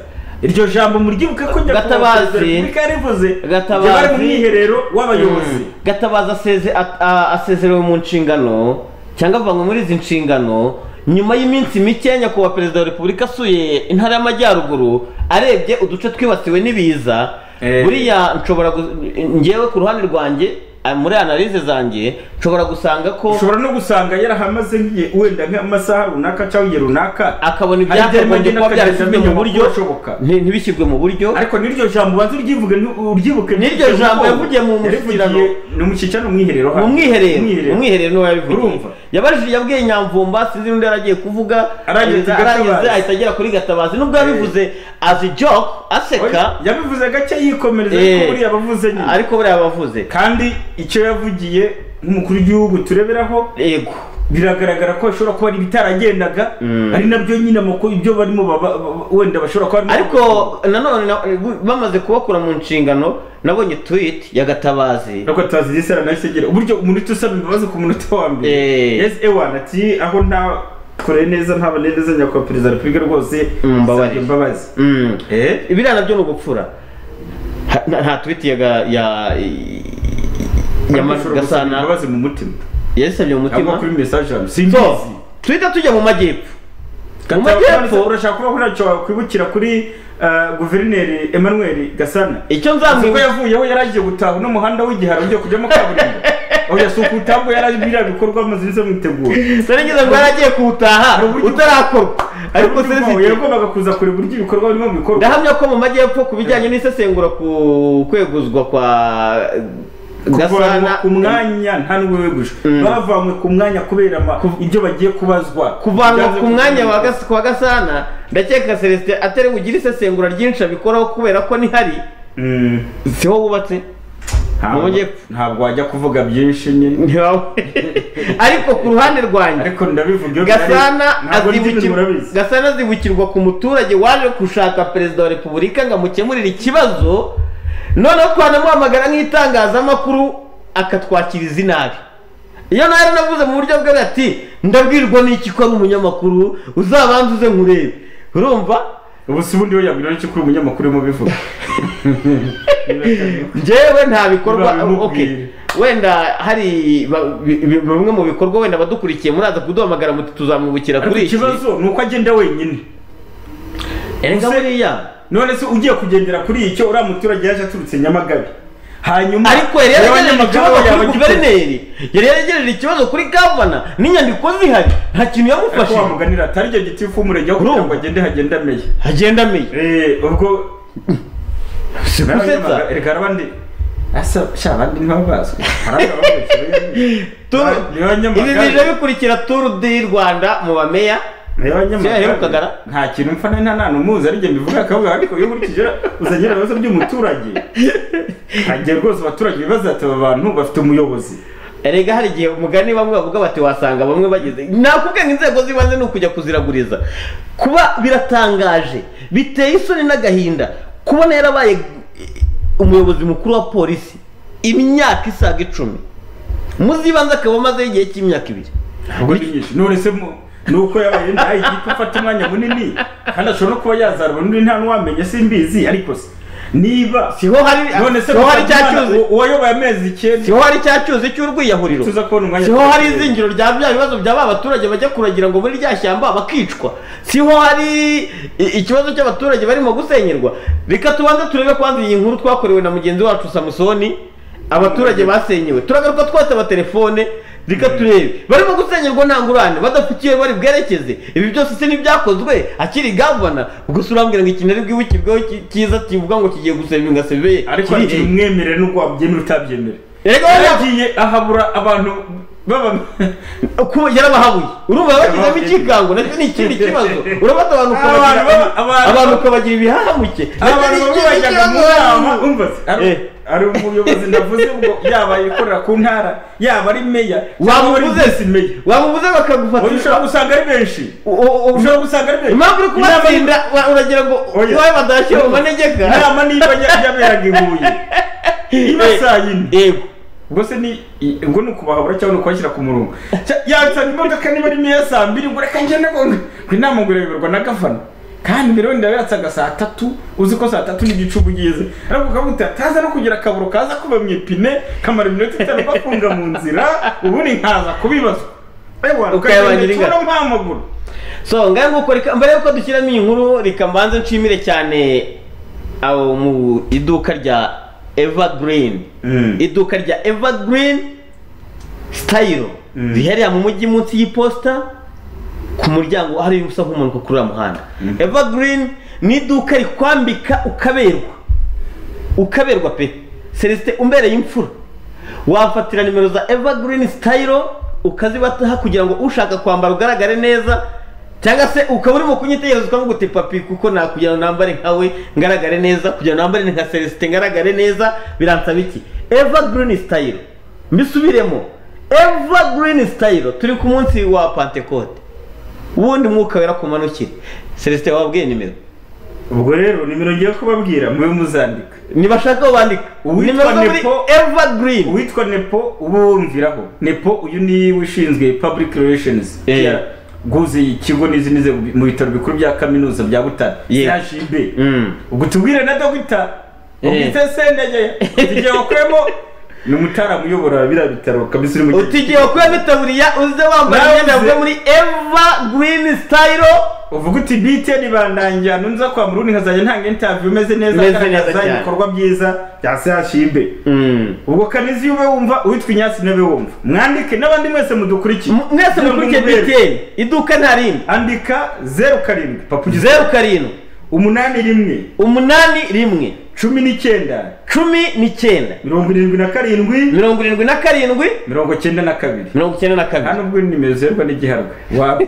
iryo jambo muryibuke ko nyakubahwa Gatabazi. perezida wa repubulika yarivuze igihe bari mu Gatabazi. mwiherero w'abayobozi gatabaza aseze- a- a- asezerewe mu nshingano cyangwa avanywe muri izi nshingano nyuma y'iminsi mike nyakubahwa perezida wa repubulika asuye intara y'amajyaruguru arebye uduce twibasiwe n'ibiza Eh. buriya nshobora gu- ngewe ku ruhande rwanjye a- muri analize zanjye nshobora gusanga ko ushobora no gusanga yarahamaze nk'igihe wenda nk'amasaha runaka cyangwa igihe runaka akabona hari igihe ibyakagombye agenda kuba akagenda byarashyizwe mu amenya buryo amakuru ashoboka. nti- ntibishyirwe mu buryo ariko n'iryo jambo ubanza uryivuge nti- uryibuke N'iryo jambo yavugiye mu mushyikirano. ni umushyikirano umwiherero mu mwiherero mu mwiherero niwe yabivugiye Urumva? yabajije yabwiye nyamvumba sinzi n'undi yari agiye kuvuga Arangije arangiza Gatabazi. ahita agera kuri gatabazi nubwo yabivuze azi joke aseka yabivuze gake yikomereza Eh. ariko buriya abavuze nyine ariko buriya yabavuze kandi icyo yavugiye nk'umukuru w'igihugu tureberaho yego biragaragara ko bashobora kuba ari ibitaragendaga Mm. ari nabyo nyine amakuru ibyo barimo baba- ba- wenda bashobora kuba barimo ariko nanone na- bamaze kubakura mu nshingano nabonye tweet ya gatabazi ariko tutazi igihe sara nahise agira uburyo umunota usaba imbabazi ku munota wa mbere Eh. yes ewan ati aho nta kore neza ntabane neza nyakubahwa perezida wa repubulika rwose Mumbabarire. nsabye imbabazi Mm. eh biriya nabyo ni ugupfura Ha- nta- nta tweet ya ga- ya ya Ariko Mas- ushobora gusaba gasana imbabazi mu mutima yasabye mu ahubwo mutima kuri message yawe so simbizi twitter tujya mu majyepfo mu Gatabazi, majyepfo urashaka kuba ntacyo wakwibukira kuri eh, guverineri emmanuel gasana icyo kuko nzamwibutsa yavuyeho yari agiye gutaha n'umuhanda w'igiharo ugiye kujyamo kaburimbo aho yasuka utabwo yari ari biriya bikorwa amaze izo mwitegura serengeza ngo yari agiye kuwutaha Hari uburyo- utarakorwa ariko serengeza yagombaga kuza kure buryo ibikorwa birimo bikorwa ndahamya ko mu majyepfo ku bijyanye n'isesengura ku kweguzwa kwa kuvanwa gasana ku mwanya nta n'ubwo weguje bavanywe ku mwanya kubera ama- ibyo bagiye kubazwa kuvanwa Byanze ku mwanya wa bikunze. Gas- kwa gasana ndakeka celestin atari bugire isesengura ryinshi abikoraho kubera ko nihari Mm, siho wubatse ntabwo- Mu majyepfo. ntabwo wajya kuvuga byinshi nyine ntiwawe ariko ku ruhande rwanjye ariko ndabivuga iyo bihari, gasana ntabwo ndi ibintu azibukirwa murabizi gasana azibukirwa ku muturage waje gushaka perezida wa repubulika ngo amukemurire ikibazo noneho twanamuhamagara nk'itangazamakuru akatwakiriza inabi iyo nawe navuze mu buryo bwe ati ndabwirwa n'iki ko ari umunyamakuru uzabanza uze nkurebe urumva ubu si ubundi we yabwira n'icyo kuri umunyamakuru urimo ubivuga njyewe nta bikorwa Biba bimubwira. okay. wenda hari ba- bi- bi- bimwe mu bikorwa wenda abadukurikiye muraza kuduhamagara muti tuzamwibukira ariko kuri iki ikibazo ni uko agenda wenyine erega se- buriya none se ugiye kugendera kuri icyo uriya muturage yaje aturutse nyamagabe hanyuma ariko yari yaragejeje ikibazo kuri guverineri guverineri yari yaragejeje ikibazo kuri gavana n'inyandikombe zihari nta kintu ariko yamufashije wamuganira atari cyo gitifu w'umurenge aho kugira ngo Urumva? agende hagenda ameye agenda amenya Eh, ubwo si gusetsa Narabinyamaga, erega abandi asa sha abandi ntibabazwe abandi babazwe Turu- niba ibi bije nyamagabe bikurikira turu di rwanda mu bameya Kera yaherukagara? nta kintu mpfa na nta n'umuzi ari njye mbivuga akavuga ariko iyo nkurikije uzangira ibibazo by'umuturage ntangiye rwose abaturage ibibazo ati aba bantu bafite umuyobozi erega hari igihe umugani bamwe bavuga bati wasanga bamwe bageze nakubwiye ngo inzego z'ibanze ni ukujya kuziraguriza kuba biratangaje biteye isoni n'agahinda kubona yarabaye umuyobozi mukuru wa polisi imyaka isaga icumi mu z'ibanze akaba amazeho igihe cy'imyaka ibiri ahubwo ni nyinshi none se mu- ni uko yabaye ndaye igiti afata umwanya munini kandi ashobora no kuba yazarwa n'undi nta n'uwamenya simbizi ariko se niba siho hari none se siho hari cya Mukamana, cyuzi u- uwayoboye amezi icyenda siho hari cya cyuzi cy'urwiyahuriro tuza kubona umwanya siho hari tukagira. izingiro rya bya bibazo bya ba baturage bajya kuragira ngo muri rya shyamba bakicwa siho hari i- ikibazo cy'abaturage barimo gusenyerwa reka tubanze turebe kwanza iyi nkuru twakorewe na mugenzi wacu samusoni abaturage basenyewe turagaruka twose amatelefone reka turebe barimo gusenyerwa nta ngurane badafukiwe bari bwerekeze ibi byose si n'ibyakozwe akiri gavana gusa urambwira ngo ikintu ari bwibukirweho ki- cyiza kivuga ngo kigiye gusenywa seveye ariko ntimwemere n'ubwo wabyemera utabyemere erega yari- yagiye ahabura abantu baba kuba yarabahabuye urumva bagizemo ikigango nacyo ni ikindi kibazo urabona Abantu abantu ukabagira baba- abantu- abantu ukabagira ibihahamuke nacyo ni abantu bamwe ikindi bajyaga mu kibazo nama umva se, ari- Eh. ari umuyobozi ndavuze ubwo yaba ayikorera ku ntara yaba ari meya cyangwa ari wamubuze visi meya wamubuze bakagufata Oya, ushobora gusanga ari benshi U- u- u- ushobora gusanga ari benshi impamvu uri Inama y- kubatsinda wa- uragira ngo Oya. wowe badashyira mu manegeka inama niba ya- yaberaga i huye iba Eh, saa yine yego ubwo se ni i- ngo ni ukubahabura cyangwa ni ukubashyira ku murongo Cya- yansaba imodoka niba ari meya saa mbiri ngo reka njye nabona ku inama ngo irayoborwa na gavana kandi mbere wenda yatsaga saa tatu uzi ko saa tatu n'igicuba ugeze ariko ukavuga uti ataza no kugira akaburo kaza kuba mu ipine kamara iminota itanu bafunga mu nzira ubundi nkaza kubibazwa ewa Ukayabangira ukagenda ingano. mpamaguru so ngahe nguko reka mbere yuko dushyiramo iyi nkuru reka mbanze nshimire cyane abo mu iduka rya evergreen Mm. iduka rya evergreen style riherereye mu mujyi munsi y'iposita ku muryango hari usa nk'umuntu kuri uriya muhanda evergreen ni iduka rikwambika ukaberwa ukaberwa pe celestin umbereye imfura wafatira nimero za evergreen style ukazibataha kugira ngo ushaka kwambara ugaragare neza cyangwa se ukaba urimo kunyitegereza ukavuga uti papi kuko nakugira ngo nambare nkawe ngaragare neza kugira ngo nambare nka celestin ngaragare neza biransaba iki evergreen style mbisubiremo evergreen style turi ku munsi wa pantekote ubundi mwuka wera ku manukire celestin wababwiye nimero ubwo rero nimero ngiye kubabwira mube muzandika nibashaka bandika Uwitwa nimero zo muri Nepo- evergreen uwitwa nepo uba wumviraho nepo uyu ni we ushinzwe public relations Eh. Yeah. guhuza ikigo n'izindi nzego mu bitaro bikuru bya kaminuza bya butare Yeah. chb Mm. ubwo tubwire na dogita Eh. ubwite sendege igihe wakuremo ni umutaramu uyobora biriya bitaro kabisa uri mu gihe utigiye kuba itaburiya uze wambaye Nawe imyenda uze. yavuye muri evergreen style uvuga uti btn bandangira nunza kwa murundi nkazajya ntanga interview imeze neza Imeze neza agaragaza cyane. ibikorwa byiza bya chb ubwo kanezi ube wumva uwitwa inyatsi nawe wumva mwandike n'abandi mwese mudukurikiye M- mwese Kugira ngo mukurikiye mubere. btn iduka nta rindi andika zeru karindwi papa ugize zeru karindwi umunani rimwe umunani rimwe cumi n'icyenda cumi n'icyenda mirongo irindwi na karindwi mirongo irindwi na karindwi mirongo cyenda na kabiri mirongo icyenda na nta kabiri nubwo nimero zerwa n'igiharwe wapi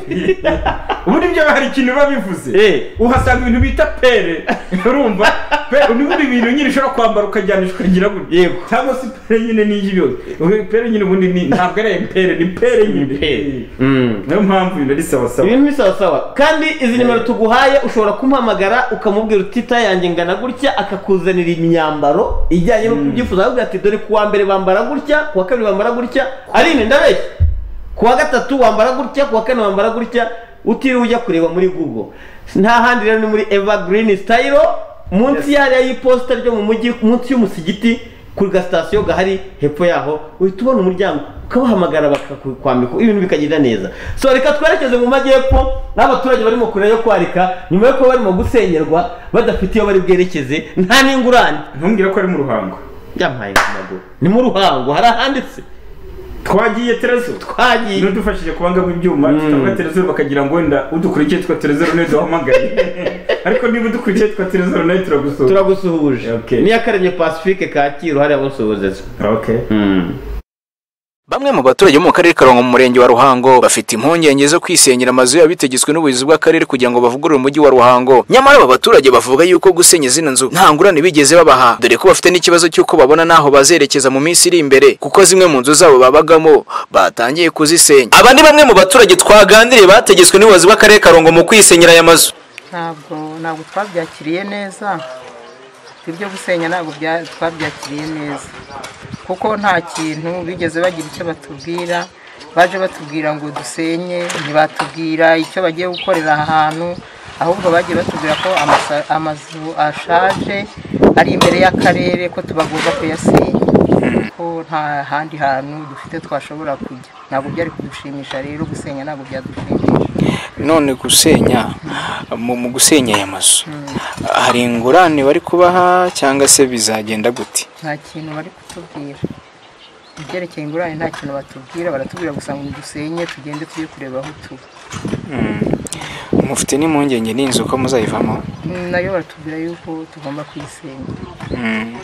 ubundi byo hari ikintu biba bivuze Eh. uhasanga ibintu bita pere urumva pe n'ubundi bintu nyine ushobora kwambara ukajyanisha ukagira gutya Yego. cyangwa se pere nyine n'iy'i byose pere nyine ubundi ni- ntabwo ari pere ni pere nyine pere. Eh. niyo mpamvu ibintu ari sawa sawa ibintu bisa sawa kandi izi nimero tuguhaye ushobora kumuhamagara ukamubwira uti "Tita yanjye ngana gutya akakuzanira imyambaro ijyanye n'uko ubyifuza akakubwira ati dore kuwa mbere bambara gutya kuwa kabiri bambara gutya ari ine ndabeshya kuwa gatatu wambara gutya kuwa kane wambara gutya utiriwe ujya kureba muri google nta handi rero ni muri evergreen style munsi yariya y'iposita ryo mu mujyi munsi y'umusigiti ku gasitasiyo gahari hepfo yaho uhita ubona umuryango ukabahamagara bakakwambika ibintu bikagenda neza so reka twerekeze mu majyepfo n'abaturage barimo kureba yo kwarika nyuma yo kuba barimo gusenyerwa badafite iyo bari bwerekeze nta n'ingurane ntumbwire ko ari mu ruhango byampaye ku maguru ni mu ruhango hari ahanditse twagiye terezo twagiye n'udufashije kubangamo ibyuma tutavuga telezeru bakagira ngo wenda udukurikiye twa telezeru nawe duhamagaye ariko niba udukurikiye twa telezeru nawe turagusura turagusuhuje Okay. niyo akaremye pacifique kacyiru hariya musuhuzeza okay Bamwe mu baturage bo mu karere ka Karongo mu murenge wa Ruhango bafite impungenge zo kwisenyera amazu yabo bitegetswe n'ubuyobozi bw'akarere kugira ngo bavugurure umujyi wa Ruhango. Nyamara aba baturage bavuga yuko gusenya zino nzu nta ngurane bigeze babaha dore ko bafite n'ikibazo cy'uko babona n'aho bazerekeza mu minsi iri imbere kuko zimwe mu nzu zabo babagamo batangiye kuzisenya. Aba ni bamwe mu baturage twaganiriye bategetswe n'ubuyobozi bw'akarere ka Karongo mu kwisenyera aya mazu. ntabwo ntabwo twabyakiriye neza ibyo gusenya ntabwo bya- twabyakiriye neza kuko nta kintu bigeze bagira icyo batubwira baje batubwira ngo dusenye ntibatubwira icyo bagiye gukorera aha hantu ahubwo bagiye batubwira ko amasa- amazu ashaje ari imbere y'akarere ko tubagomba kuyasenya kuko nta handi hantu dufite twashobora kujya ntabwo byari kudushimisha rero gusenya ntabwo byadushimisha none gusenya mu mu gusenya aya mazu hari ingurane bari kubaha cyangwa se bizagenda gute nta kintu bari kutubwira ibyerekeye ingurane nta kintu batubwira baratubwira gusa ngo dusenye tugende tujye kureba aho tuba mufite n'impungenge n'inzu ko muzayivamo Mm, nayo baratubwira yuko tugomba kuyisenya Mm.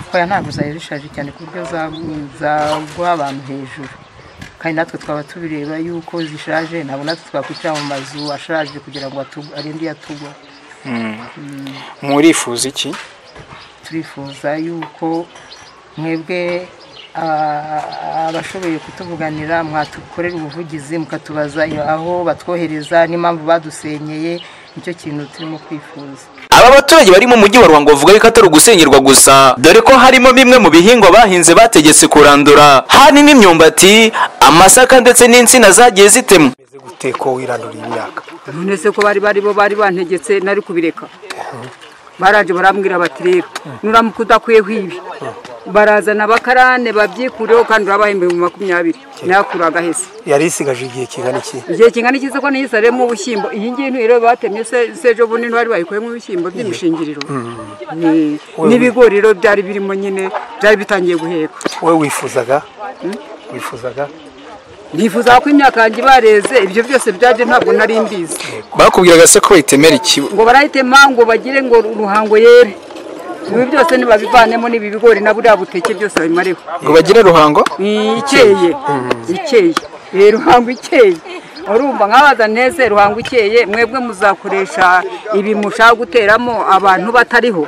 kubera ntabwo zari zishaje cyane ku buryo za- zagwa abantu hejuru kandi natwe twaba tubireba yuko zishaje ntabwo natwe twakwicara mu mazu ashaje kugira ngo atu- arinde yatugwa Mm. murifuza iki turifuza yuko mwebwe ah, abashoboye kutuvuganira mwatukorera ubuvugizi mukatubaza aho batwohereza n'impamvu badusenyeye nicyo kintu turimo kwifuza aba baturage bari mu mujyi wa ruhango bavuga ko atari ugusenyerwa gusa dore ko harimo bimwe mu bihingwa bahinze bategetse kurandura harimo imyumbati amasaka ndetse n'insina zagiye zitemwa guteko wiranduriye imyaka none se ko bari bari bo bari bantegetse nari kubireka baraje barambwira bati rero nuramuka udakwiyeho ibi barazana abakarane babyikureho kandi urabahembe mu makumyabiri nayakura agahese yari isigaje igihe kingana iki igihe kingana iki se ko niyisariyemo ubushyimbo iyi ngiyi rero batemye se se ejo bundi ntibari bayikuyemo ibishyimbo by'imishingiriro Ni- n'ibigori rero byari birimo nyine byari bitangiye guheka wowe wifuzaga wifuzaga nifuza ko imyaka yanjye bareze ibyo byose byaje ntabwo nari mbizi bakubwiraga se ko bayitemera ikibo ngo barahitema ngo bagire ngo ruhango yere ibi byose nibabivanemo n'ibi bigori na buriya buteke byose babimareho ngo bagire ruhango Mm, ikeye ikeye Eh, ruhango ikeye urumva nkabaza neze ruhango ikeye mwebwe muzakoresha ibi mushaka guteramo abantu batariho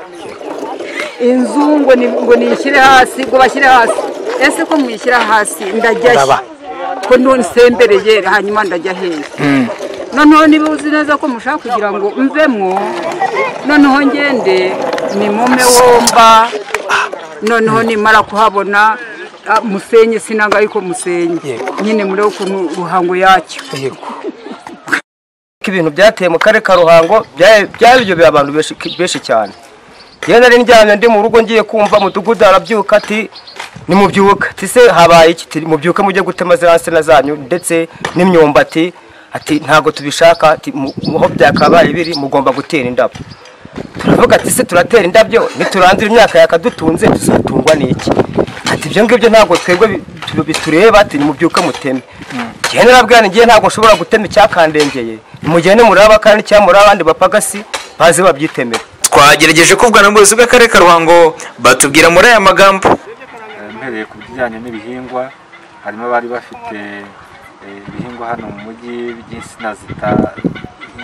inzu ngo ni- ngo niyishyire hasi ngo bashyire hasi ese ko muyishyira hasi ndajya he? Ndaba. ko nonsembereye hanyuma ndajya hehe noneho niba uzi neza ko mushaka kugira ngo mvemwo noneho ngende ni mume womba noneho nimara kuhabona ah, musenye sinanga yuko musenye Yego. nyine murebe ukuntu ruhango yacyo yego ko ibintu byateye mu karere ka ruhango bya- byaryoheye abantu benshi benshi cyane yewe nari ndyamye ndi mu rugo ngiye kumva mudugudu arabyuka ati nimubyuke ati se habaye iki Ati, mubyuke mujye gutema ziriya nsina zanyu ndetse n'imyumbati ati ntabwo tubishaka ati "Mu- mu- aho byakabaye biri mugomba gutera indabo turavuga ati se turatera indabyo niturandura imyaka yakadutunze tuzatungwa n'iki ati ibyo ngibyo ntabwo twebwe bi- tu- bitureba ati nimubyuke muteme njyewe narabwira ngiye ntabwo nshobora gutema icyakandengeye nimugende muraba kandi cyamura abandi bapagasi baze babyitemera twagerageje kuvugana n'ubuyobozi bw'akarere ka ruhango batubwira muri aya magambo mpereye ku bijyanye n'ibihingwa harimo abari bafite eh, ibihingwa hano mu mujyi by'insina zita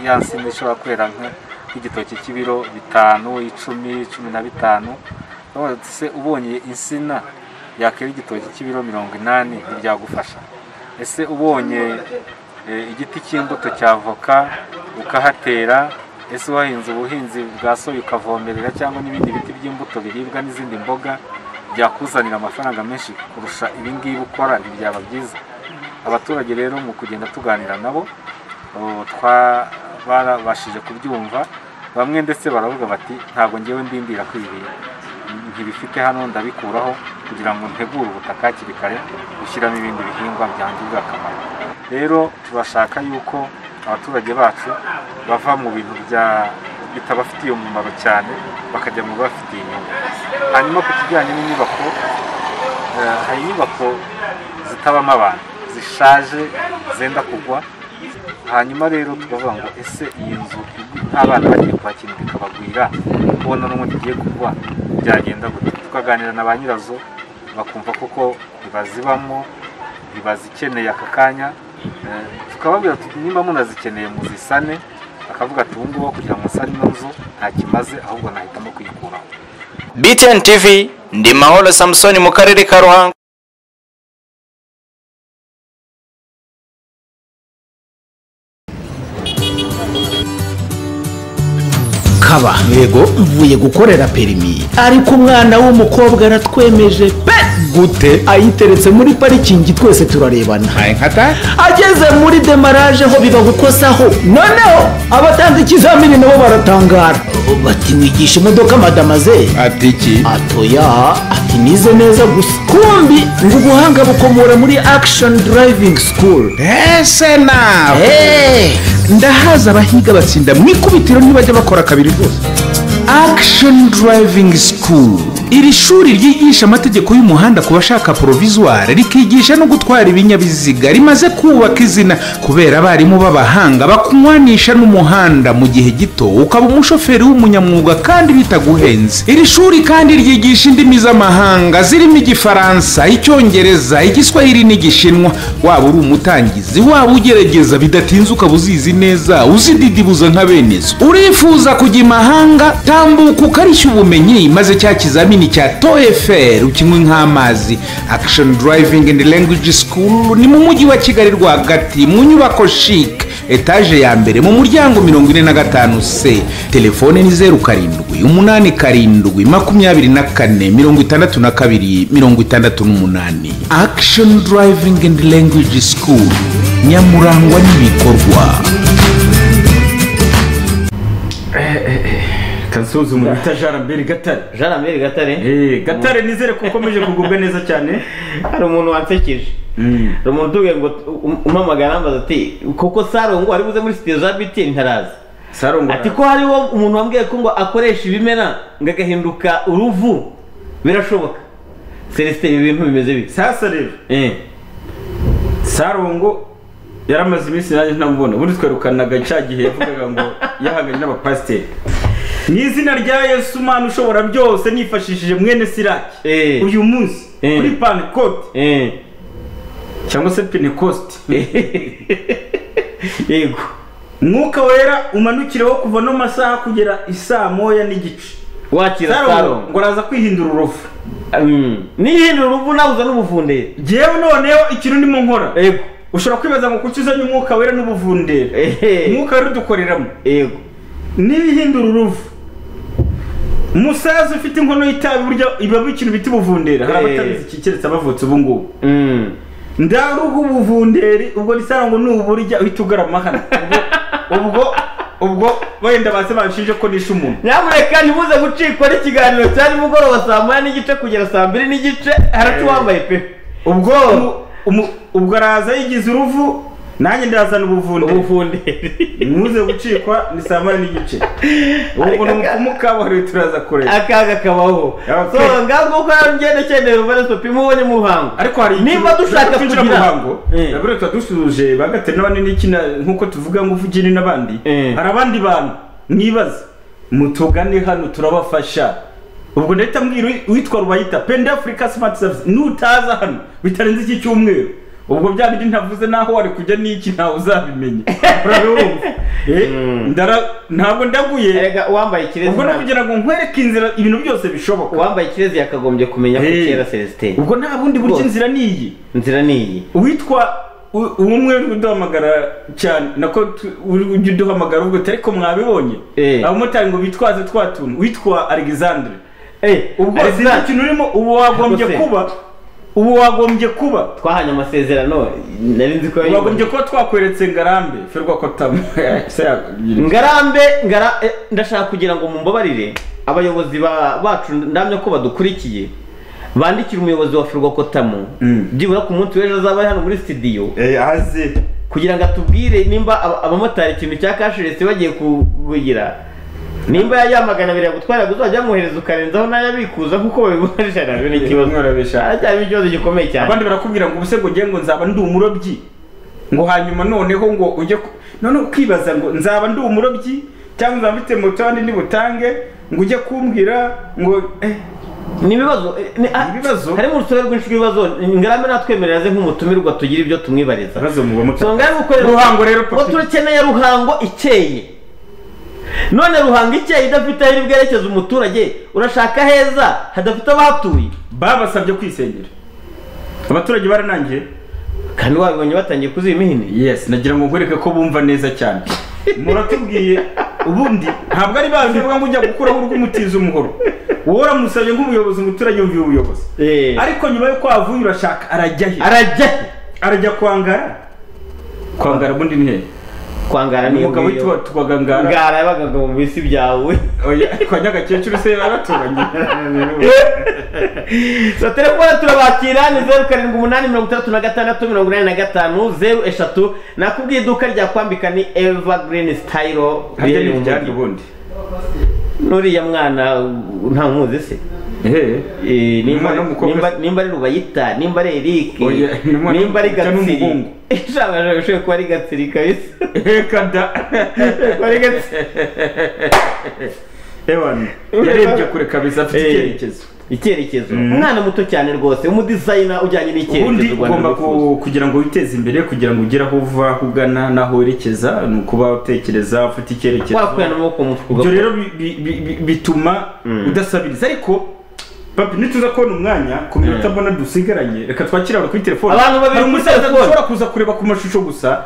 ya nsina ishobora kwera nka- nk'igitoki cy'ibiro bitanu icumi cumi na bitanu Urabona uti se ubonye insina yakwera igitoki cy'ibiro mirongo inani ntibyagufasha ese ubonye eh, igiti cy'imbuto cy'avoka ukahatera ese wahinze ubuhinzi bwa soya ukavomerera cyangwa n'ibindi biti by'imbuto biribwa n'izindi mboga byakuzanira amafaranga menshi kurusha ibi ngibi ukora ibi byaba byiza abaturage rero mu kugenda tuganira nabo o, twa- barabashije kubyumva bamwe ndetse baravuga bati ntabwo ngewe ndindira ko ibi bintu ntibifite hano ndabikuraho kugira ngo ntegure ubutaka hakiri kare gushyiramo ibindi bihingwa byangirira akamaro rero turashaka yuko abaturage bacu bava mu bintu bya- bitabafitiye umumaro cyane bakajya mu bibafitiye inyungu hanyuma ku kijyanye n'inyubako eh, hari inyubako zitabamo abantu zishaje zenda kugwa hanyuma rero tukavuga ngo ese iyi nzu nta bana bagiye kwakira bikabagwira kubona n'ubundi igiye kugwa byagenda gute tukaganira na ba nyirazo bakumva koko ntibazibamo ntibazikeneye aka kanya Eh, tukababwira tuti nimba munazikeneye muzisane akavuga ati ubu ngubu aho kugira ngo nsane ino nzu ntakimaze ahubwo nahitamo kuyikuraho BTN TV ndi Mahoro Samson mu karere ka Ruhango kaba yego mvuye gukorera perimi ariko umwana w'umukobwa aratwemeje pe gute ayiteretse muri parikingi twese turarebana ageze muri demaraje ho biba gukosaho noneho abatanze ikizamini nabo baratangara bati wigisha imodoka madamaze ati iki atoya ati nize neza gusa kumbi ngo ubuhanga bukomora muri action driving school ese nawe ndahaza abahiga batsinda mu ikubitiro ntibajya bakora kabiri rwose action driving school iri shuri ryigisha amategeko y'umuhanda ku bashaka porovizware rikigisha no gutwara ibinyabiziga rimaze kubaka izina kubera abarimu b'abahanga bakunywanisha n'umuhanda mu gihe gito ukaba umushoferi w'umunyamwuga kandi bitaguhenze iri shuri kandi ryigisha indimi z'amahanga zirimo igifaransa icyongereza igiswahili n'igishinwa waba uri umutangizi waba ugerageza bidatinze ukaba uzizi neza uzididibuza nka benezo urifuza kujya imahanga tambuka ukarishya ubumenyi maze cya kizamini cya toefr ukinywe nk'amazi action driving and language school ni mu mujyi wa kigali rwagati mu nyubako chic etaje ya mbere mu muryango mirongo ine na gatanu c telefone ni zeru karindwi umunani karindwi makumyabiri na kane mirongo itandatu na kabiri mirongo itandatu n'umunani action driving and language school nyamurangwa n'ibikorwa kasuzu mu bita jarambere gatare jarambere gatare gatare nizere ko ukomeje kugubwa neza cyane hari umuntu wansekeje hari umuntu utubwiye ngo um- umpamagara ambaza ati koko sarongo ari buze muri sitiyo za biti ntarazi ati ko hariho umuntu wambwiye ko ngo akoresha ibimera ngo agahinduka uruvu birashoboka celestin ibi bintu bimeze bite sasa rero sarongo yaramaze iminsi nanjye ntamubona ubundi twerekanaga cya gihe yavugaga ngo yahanganye n'abapasiteri mu izina rya yesu umwana ushobora byose nifashishije mwene siraki uyu munsi kuri panikoti cyangwa se pentecost yego mwuka wera umanukireho kuva no masaha kugera isaa moya n'igice wakira Sarongo, Sarongo. ngo araza kwihindura uruvu nihindura uruvu nabuza n'ubuvundere ngewe noneho ikintu ndimo nkora yego ushobora kwibaza ngo kuki uzanye umwuka wera n'ubuvundere umwuka wera udukoreramo yego n'ibihindura uruvu umusaza ufite inkono y'itabi burya ibamo ikintu bita ubuvundere hari abatabizi iki keretse abavutse ubu ngubu ndaruha ubuvundere ubwo risara ngo nuburya uhita ugarama hano Ubwo- ubwo ubwo wenda base banshinje ko nishe umuntu nyamuneka ntimuze gucikwa n'ikiganiro cya nimugoroba saa moya n'igice kugera saa mbiri n'igice haracu wambaye pe ubwo umu- ubwo araza yigize uruvu nanjye ndazana ubuvundere ubuvundere muze gucikwa ni saa moya n'igice ubu ni umukabuhariwe turaza kureba akaga kabaho so ngaho ngende cyendera umubare sopi mubonye mu ruhango ariko hari nimba dushaka kugira kugira ruhango buriya tuba dusuje ba gatatu n'abandi n'ikina nk'uko tuvuga ngo uvugire n'abandi hari abandi bantu mwibaza mutugane hano turabafasha ubwo ndahita mbwira uwi- uwitwa rubayita pende afurika simati savisi nutaza hano bitarenze iki cyumweru ubwo bya bindi ntavuze n'aho wari kujya n'iki ntawe uzabimenya urabibumva Eh, ndara- ntabwo ndaguye uwambaye ikirezi ubwo ni ukugira ngo nkwereke inzira ibintu byose bishoboka uwambaye ikirezi yakagombye kumenya ko Eh. kera celestin ubwo nta bundi buryo Rwose. inzira ni iyi inzira ni iyi uwitwa u- uwo umwe uri kuduhamagara cyane nako tu- uri- ujya uduhamagara ubwo utari ko mwabibonye abamotari ngo bitwaze twa tuntu witwa alexandre ubwo sinzi Alexandre. ikintu urimo ubu wagombye Rwose. kuba ubu wagombye kuba twahanye amasezerano nari nzi ko wagombye kuba twakweretse ngarambe ferwa ko tamu ngarambe ngara eh, ndashaka kugira ngo mumbabarire abayobozi ba- bacu ndamya ko badukurikiye bandikira umuyobozi wa firwakotamu byibura ku munsi w'ejo azaba ari hano muri sitidiyo aze kugira ngo atubwire nimba aba- abamotari ikintu cya kashiresi bagiye kugira nimba yayamagana abiri yagutwara uzajya yamwohereza ukarenzaho n'ayabikuza nk'uko babibona ijana ni ikibazo aracyarimo ikibazo gikomeye cyane abandi barakubwira ngo ubuse ngo ugiye ngo nzaba ndi umurobyi ngo hanyuma noneho ngo ujye ku- none ukibaza ngo nzaba ndi umurobyi cyangwa nzaba mfite moto handi ndi butange ngo ujye kumbwira ngo eh, ni ibibazo eh, ni- ah, harimo urusobe rwinshi rw'ibibazo ngarambe natwemerera aze nk'umutumirwa tugire ibyo tumwibariza so ngarambe ukorera Ruhango rero, ngo turakeneye ruhango ikeye none ruhango ikeye idafite aho iri bwerekeze umuturage urashaka heza hadafite abahatuye babasabye kwisengera abaturage baranangiye kandi wabibonye batangiye kuzima ihene yes nagira ngo nkwereke ko bumva neza cyane muratubwiye ubundi ntabwo ari bandi bavuga ngo ujya gukuraho urw'umutiza umuhoro wowe uramusabye nk'umuyobozi umuturage yumviye ubuyobozi ariko nyuma yuko wavuye urashaka arajya he arajya he arajya kwangara kwangara ubundi ni hehe kwangara ni umugabo iyo- witwa twaga ngara ngara yabaga mu bisi byawe kwa nyagakecuru se baraturanye so telefone turabakira ni zeru karindwi umunani mirongo itandatu na gatandatu mirongo inani na gatanu zeru eshatu nakubwiye iduka rya kwambika ni evergreen style Harya ni riherereye mu iryaryo mujyi. ubundi? n'uriya mwana uh, nta muzi se Eh, nimba nimba- nimba ari rubayita nimba ari eric Oya, ni umwana nimba ari w'umukobwa gatsiri n'umuhungu. ishobora ishobora kuba ari gatsiri kabisa kada kuba ari gatsiri ewana yarebye kure kabisa afite icyerekezo icyerekezo umwana muto cyane rwose umudizayina ujyanye ubundi n'icyerekezo u Rwanda ugomba rwifuza ku- kugira ngo witeze imbere kugira ngo ugere aho uva aho ugana n'aho werekeza ni ukuba utekereza ufite icyerekezo wakuye amaboko mu mufuka ibyo ugakora. rero bi- bi- bi- bi- bituma udasabiriza ariko papi nituza kubona umwanya ku minota mbona dusigaranye reka twakire abantu kuri telefone Abantu babiri hari kuri umusaza telefone. dushobora kuza kureba ku mashusho gusa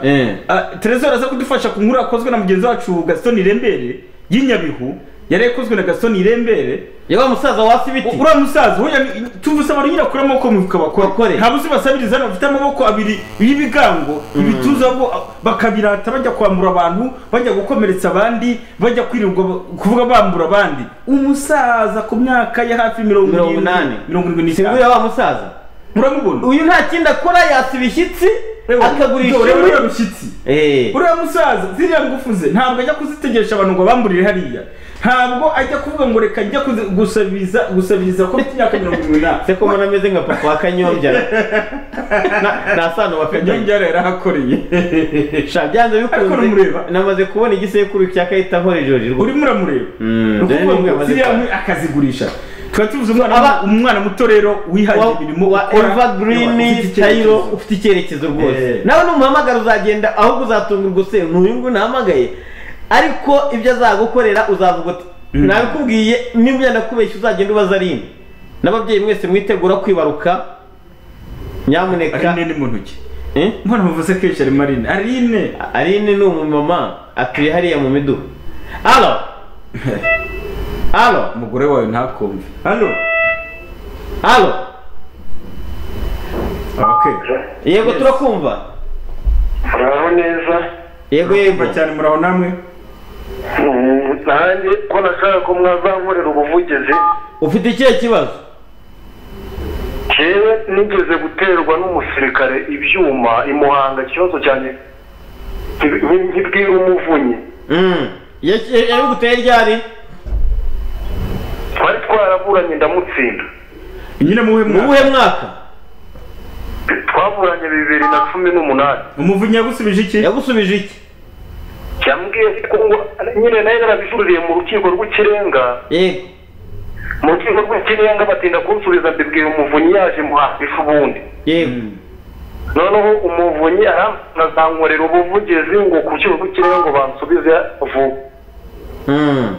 Ah, Trezor aza kudufasha ku nkuru yakozwe na mugenzi wacu Gaston Irembere y'Inyabihu yari yakozwe na Gaston Irembere yaba musaza wasi biti uriya musaza we yami- tuvuze abantu nyine akura amaboko mu mifuka bakore nta buzi basabiriza hano bafite amaboko abiri y'ibigango ibituza bo ah, bakabirata bajya kwambura abantu bajya gukomeretsa abandi bajya kwirirwa ba- kuvuga bambura abandi umusaza ku myaka ya hafi mirongo mirongo irindwi- inani mirongo irindwi Si n'itanu nguyu wa musaza muramubona uyu nta kindi akora yasa ibishyitsi akagurisha dore inkwi. uriya rushyitsi uriya musaza ziriya ngufu ze ntabwo ajya kuzitegesha abantu ngo bamburire hariya ntabwo ajya kuvuga ngo reka njya kuzi- gusabiriza gusabiriza ko mfite imyaka mirongo irindwi n'umunani se ko mbona ameze nka papa wa kanyombya nta sano bafite kanyombya rero yarahakoreye sha byanze bikunze namaze kubona igisekuru cya kahita nkora ijoro rwose urimo uramureba ni dore ukuvuga nibwo ngo yamaze ziriya kuba. nkwi akazigurisha tuba tuvuze umwana umwana muto rero wihangira imirimo wa ukora, evergreen ufite icyerekezo. tayiro ufite icyerekezo rwose Eh. nawe numuhamagara uzagenda ahubwo uzatungurwa se n'uyu nguyu nahamagaye ariko ibyo azagukorera uzavuga uti nabikubwiye niba nakubeshya uzagenda ubaza ari imwe n'ababyeyi mwese mwitegura kwibaruka nyamuneka Aline ni mu ntoki mbona muvuze kenshi harimo Aline Aline Aline ni umumama atuye hariya mu miduha alo alo umugore wawe ntakumve hano alo yego Yes. turakumva muraho neza yego yego cyane muraho namwe Mm, nanjye ko nashaka ko mwazankorera ubuvugizi ufite ikihe kibazo jewe nigeze guterwa n'umusirikare ibyuma i muhanga ikibazo cyane nkibwira umuvunyi Mm. Ya- ya- yariguteye ryari twari twaraburanye ndamutsinda nyine muhe mwaka muhe mwaka twaburanye bibiri na cumi n'umunani umuvunyi yagusubije iki yagusubije iki yambwiye ko ngo nyine nayo narabijuririye mu rukiko rw'ikirenga yego mu rukiko rw'ikirenga batinda kunsubiza mbibwira umuvunyi yaje muhafisha ubundi yego noneho umuvunyi aranazankorera ubuvugizi ngo ku rukiko rw'ikirenga ngo bansubize vuba Mm.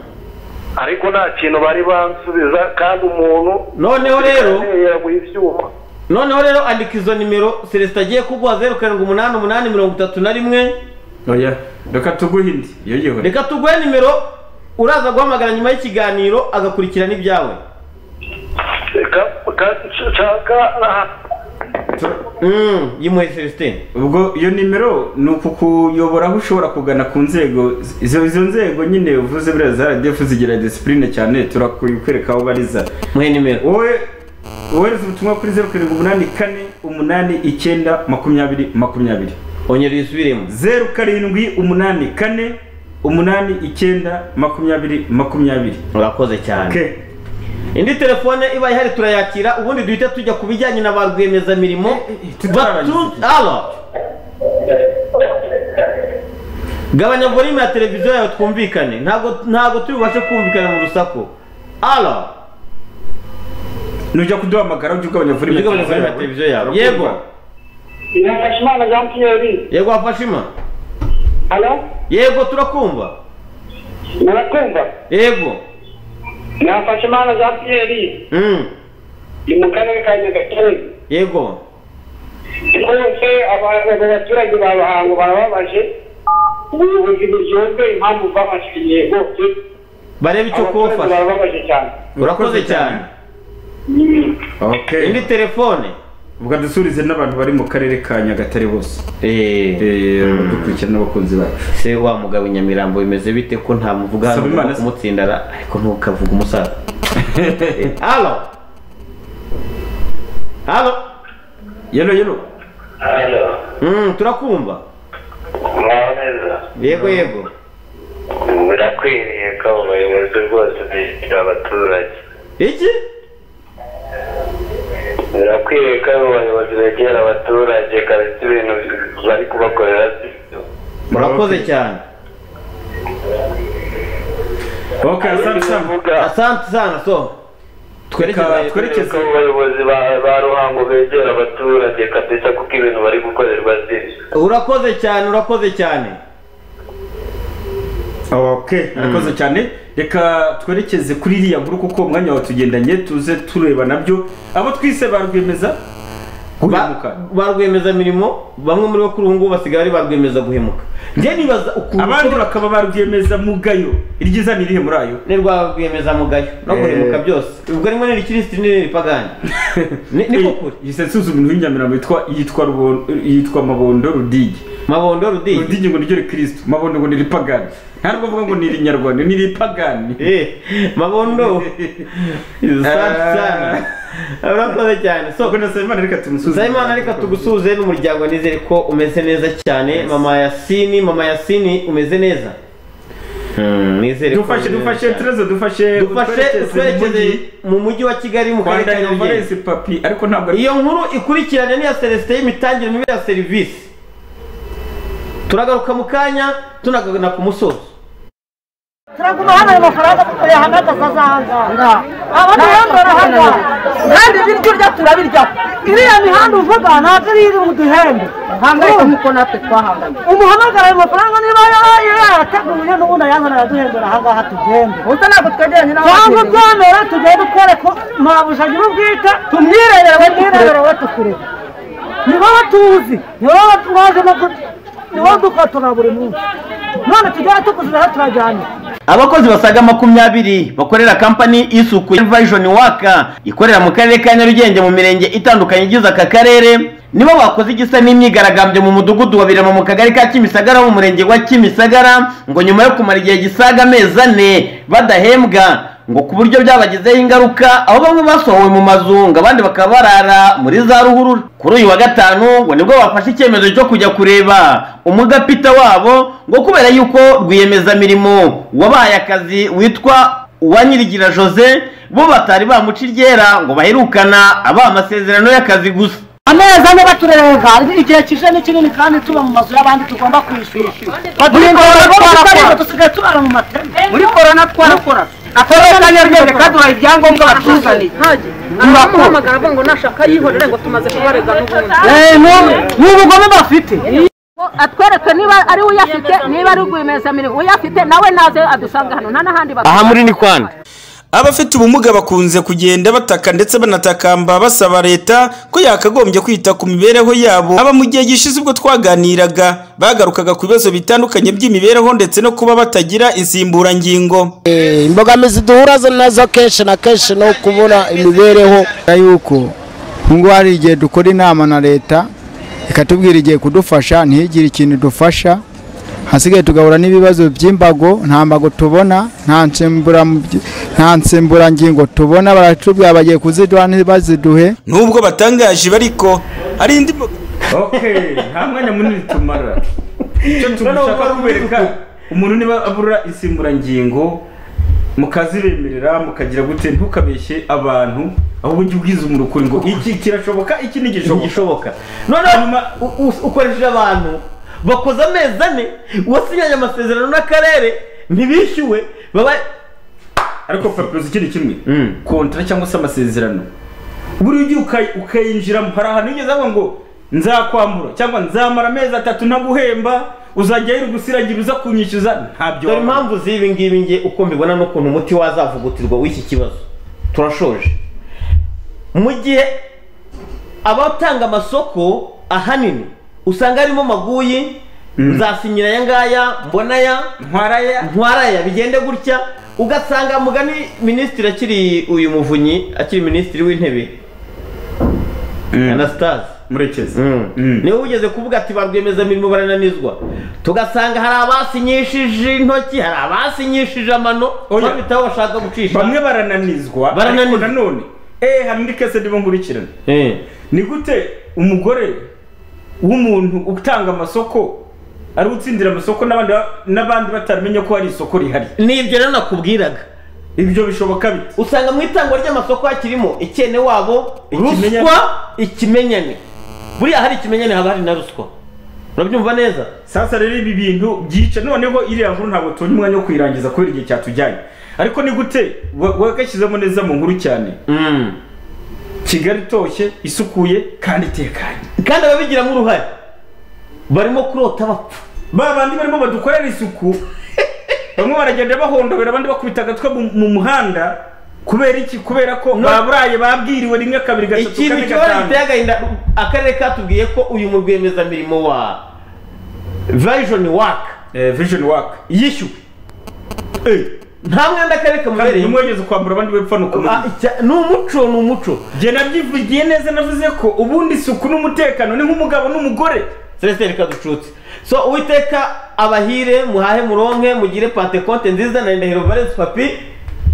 ariko nta kintu bari bansubiza kandi umuntu noneho rero yaguye ibyuma noneho rero andika izo nimero celestin agiye kuguha zeru karindwi umunani umunani mirongo itatu na rimwe oya reka tuguhe indi yoyewe reka tuguhe nimero uraza guhamagara nyuma y'ikiganiro agakurikirana ibyawe yimuhe celestin ubwo iyo nimero ni ukukuyobora aho ushobora kugana ku nzego izo izo nzego nyine uvuze buriya za radiyo zigira disipurine cyane turakwereka aho bariza muhe nimero wowe wohereza ubutumwa kuri zeru karindwi umunani kane umunani icyenda makumyabiri makumyabiri ongera uyisubiremo zeru karindwi umunani kane umunani icyenda makumyabiri makumyabiri urakoze cyane indi telefone iba ihari turayakira ubundi duhita tujya ku bijyanye na ba rwiyemezamirimo batu- Alo. gabanya volume ya televiziyo yawe twumvikane ntabwo ntabwo tubibashe kumvikana mu rusaku alo nujya kuduhamagara ujye ugabanya Ujye ugabanya televiziyo volume ya yawe. televiziyo yawe. Urukundo. Yego. Mfashimana Jean Pierre yego wafashima Halo? yego turakumva murakumva yego ni Mfashimana Jean Pierre Mm. ni mu karere ka Nyagatare yego rwose abantu abaturage ba Ruhango barababaje ubuyobozi bujyozwe impamvu babashimiye bose barebe icyo Abaturage kubafasha barababaje cyane urakoze cyane indi telefone ubwo dusurize n'abantu bari mu karere ka nyagatare bose dukurikirana n'abakunzi bacu se wa mugabo i nyamirambo bimeze bite ko nta muvuga hano Saba ugomba Imana se. kumutsindara ariko ntukavuge umusaza halo halo yelo yelo Mm, turakumva mwaho neza yego yego birakwiriye ko abo bayobozi rwose bishyura abaturage iki birakwiriye ko abo bayobozi begera abaturage kabisa ibintu bari kubakorera si byo murakoze cyane asante sana so Reka twereke ko abo bayobozi ba- ba ruhango begera abaturage kabisa kuko ibintu bari gukorerwa si byo urakoze cyane urakoze cyane ok murakoze cyane reka twerekeze kuri iriya guru kuko umwanya wawe tugendanye tuze tureba nabyo abo twise ba rwemeza guhemuka ba rwiyemezamirimo bamwe muri bo kuri ubu ngubu basigaye ari ba rwiyemeza guhemuka njye nibaza ukuntu abandi bakaba ba rwiyemeza mugayo iryiza ni irihe muri ayo ni rwa rwiyemeza mugayo no guhemuka byose ubwo rimwe ni rikirisitu n'irindi ni pagani ni koko yise nsuzuma inzu y'inyamirambo yitwa yitwa Rubondo- yitwa mabondo rudigi mabondo rudigi rudigi ngo niryo rikirisitu mabondo ngo ni iripagani nta nubwo avuga ngo ni irinyarwanda ni iripagani mabondo Asante sana urakoze cyane so Nsabimana reka tumusuze Nsabimana reka tugusuze n'umuryango nizere ko umeze neza cyane mama yasini mama yasini umeze neza nizere ko dufashe umeze dufashe neza cyane. tereza dufashe dufashe utwerekeze mu mujyi wa kigali mu karere ka Valens nyarugenge papi ariko ntabwo iyo nkuru ikurikiranye n'iya celestin y'imitangire mibi ya serivisi turagaruka mu kanya tunagana ku musozi turaguma hano ayo mafaranga tukayahamagaza azahangara abantu bambara hano kandi ibiryo urya turabirya iriya mihanda uvuga ntabwo ari iri mu duhembe hangayika nk'uko natwe twahanganye umuhamagara ayo mafaranga niba yarateguye n'ubundi ayazana araduhembera aha ngaha tugende gusa ntabwo twegeranye cyangwa byamera tugende twereke mabuja nyiri ubwite tumwirebere we tumwirebere we tukureba ni wowe tuzi ni wowe twajemo ni wowe dukotora buri munsi none tujyaye tukuzuraho turajyanye abakozi basaga makumyabiri bakorera kampani y'isuku ya Vision waka ikorera mu karere ka nyarugenge mu mirenge itandukanye igize aka karere nibo bakoze igisa n'imyigaragambyo mu mudugudu wa birama mu kagari ka kimisagara wo mu murenge wa kimisagara ngo nyuma yo kumara igihe gisaga amezi ane badahembwa ngo ku buryo byabagizeho ingaruka aho bamwe basohowe mu mazu ngo abandi bakaba barara muri za ruhurura kuri uyu wa gatanu ngo nibwo bafashe icyemezo cyo kujya kureba umugapita wabo ngo kubera yuko rwiyemezamirimo wabahaye akazi witwa uwanyirigira jose bo batari bamuca iryera ngo baherukana abaha amasezerano y'akazi gusa amezi ane baturerega igihe kije ni kinini kandi tuba mu mazu y'abandi tugomba kwishyura Muri korona twarakora. dusigaye tubara mu mateme muri korona twarakora akarere ka nyarugenge kaduhaye ibyangombwa batuzaniye turakora avuga ngo nashaka yihorere ngo tumaze kubarega n'ubundi ni ubugome bafite atwereke niba ari uyafite niba ari rwiyemezamirimo uyafite nawe naze adusange hano nta n'ahandi aha muri ni kwanda abafite ubumuga bakunze kugenda bataka ndetse banatakamba basaba leta ko yakagombye kwita ku mibereho yabo aba mu gihe gishize ubwo twaganiraga bagarukaga ku bibazo bitandukanye by'imibereho ndetse no kuba batagira insimburangingo imbogamizi duhura nazo kenshi na kenshi no kubura imibereho yuko ngo hari igihe dukora inama na leta ikatubwira igiye kudufasha ntihigire ikintu idufasha hasigaye tugahura n'ibibazo by'imbago nta mbago tubona nta nsimbura- nta nsimburangingo tubona baratubwira bagiye kuziduha ntibaziduhe nubwo batangaje bariko hari indi nta mwanya munini tumara icyo Noneho dushaka kubereka umuntu niba abura insimburangingo mukazibemerera mukagira gute ntukabeshye abantu ahubwo ujye ubwiza umuntu ukuri ngo iki kirashoboka iki ntigishoboka noneho u- u- ukoresheje abantu bakoze amezi ane wasinyanye amasezerano n'akarere ntibishyuwe baba ariko papirosi ikindi kimwe kontara cyangwa se amasezerano buriya ujya uka- ukayinjiramo hari ahantu ugeze avuga ngo nzakwambura cyangwa nzamara amezi atatu ntaguhemba uzajya yirugusiragira uza kunyishyuza ntabyo dore impamvu z'ibi ngibi nge uko mbibona n'ukuntu umuti wazavugutirwa w'iki kibazo turashoje mu gihe abatanga amasoko ahanini usanga harimo maguyi nzasinyira aya ngaya mbonaya ntwaraya ntwaraya bigende gutya ugasanga mugani minisitiri akiri uyu muvunyi akiri minisitiri w'intebe anasitazi murekezi niwe ugeze kuvuga ati ba rwiyemezamirimo barananizwa tugasanga hari abasinyishije intoki hari abasinyishije amano babitaho bashaka gucisha bamwe barananizwa ariko barananizwa nanone eh hari indi kese ndimo nkurikirana ni gute umugore w'umuntu utanga amasoko ari utsindira amasoko n'abandi n'abandi batamenye ko hari isoko rihari ni ibyo rero nakubwiraga ibyo bishoboka bite usanga mu itangwa ry'amasoko hakirimo ikene wabo Ikimenyane. ruswa ikimenyane buriya hari ikimenyane haba hari na ruswa urabyumva neza sasa rero ibi bintu byica noneho iriya nkuru ntabwo tubona umwanya wo kuyirangiza kubera igihe cyatujyanye ariko ni gute wa- wagashyizemo neza mu nkuru cyane kigali itoshye isukuye kandi itekanye kandi ababigiramo uruhare barimo kurota bapfa ba bandi barimo badukorera isuku bamwe baragenda bahondobera abandi bakubita agatwe mu- mu muhanda kubera iki kubera ko baburaye babwiriwe rimwe kabiri gatatu ikintu kane gishobora gatanu giteye agahinda akarere katubwiye ko uyu mu rwiyemezamirimo wa vision work vision work yishyuwe nta mwenda akarere kamubereye Kandi umwegeze kwambura abandi bepfa ni umuco ni umuco jye nabyivugiye neza navuze ko ubundi isuku n'umutekano ni nk'umugabo n'umugore celestin reka ducutse so uwiteka abahire muhahe muronke mugire pantekote nziza na ndahiro valence papi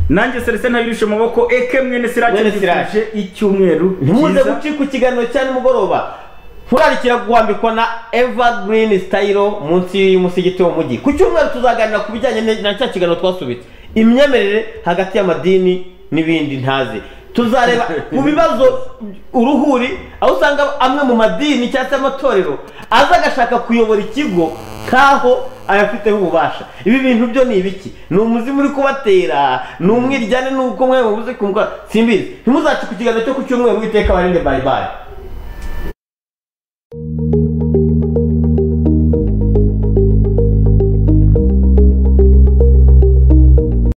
nanjye celestin ntabirishe amaboko eke mwene sirake mbifurije icyumweru ntimuze cyiza. gucika ikiganiro cya nimugoroba nturarikira guhambikwa na evergreen style munsi y'umusigiti wo mujyi ku cyumweru tuzaganira ku bijyanye ne- na cya kiganiro twasubitse imyemerere hagati y'amadini n'ibindi ntazi tuzareba ku bibazo uruhuri aho usanga amwe mu madini cyangwa se amatorero aza agashaka kuyobora ikigo nk'aho ayafiteho ububasha ibi bintu byo ni ibiki ni umuzimu uri kubatera ni umwiryane n'uko mwe mubuze kumukora simbizi ntimuzace ku kiganiro cyo ku cyumweru witeka barinde bayibaye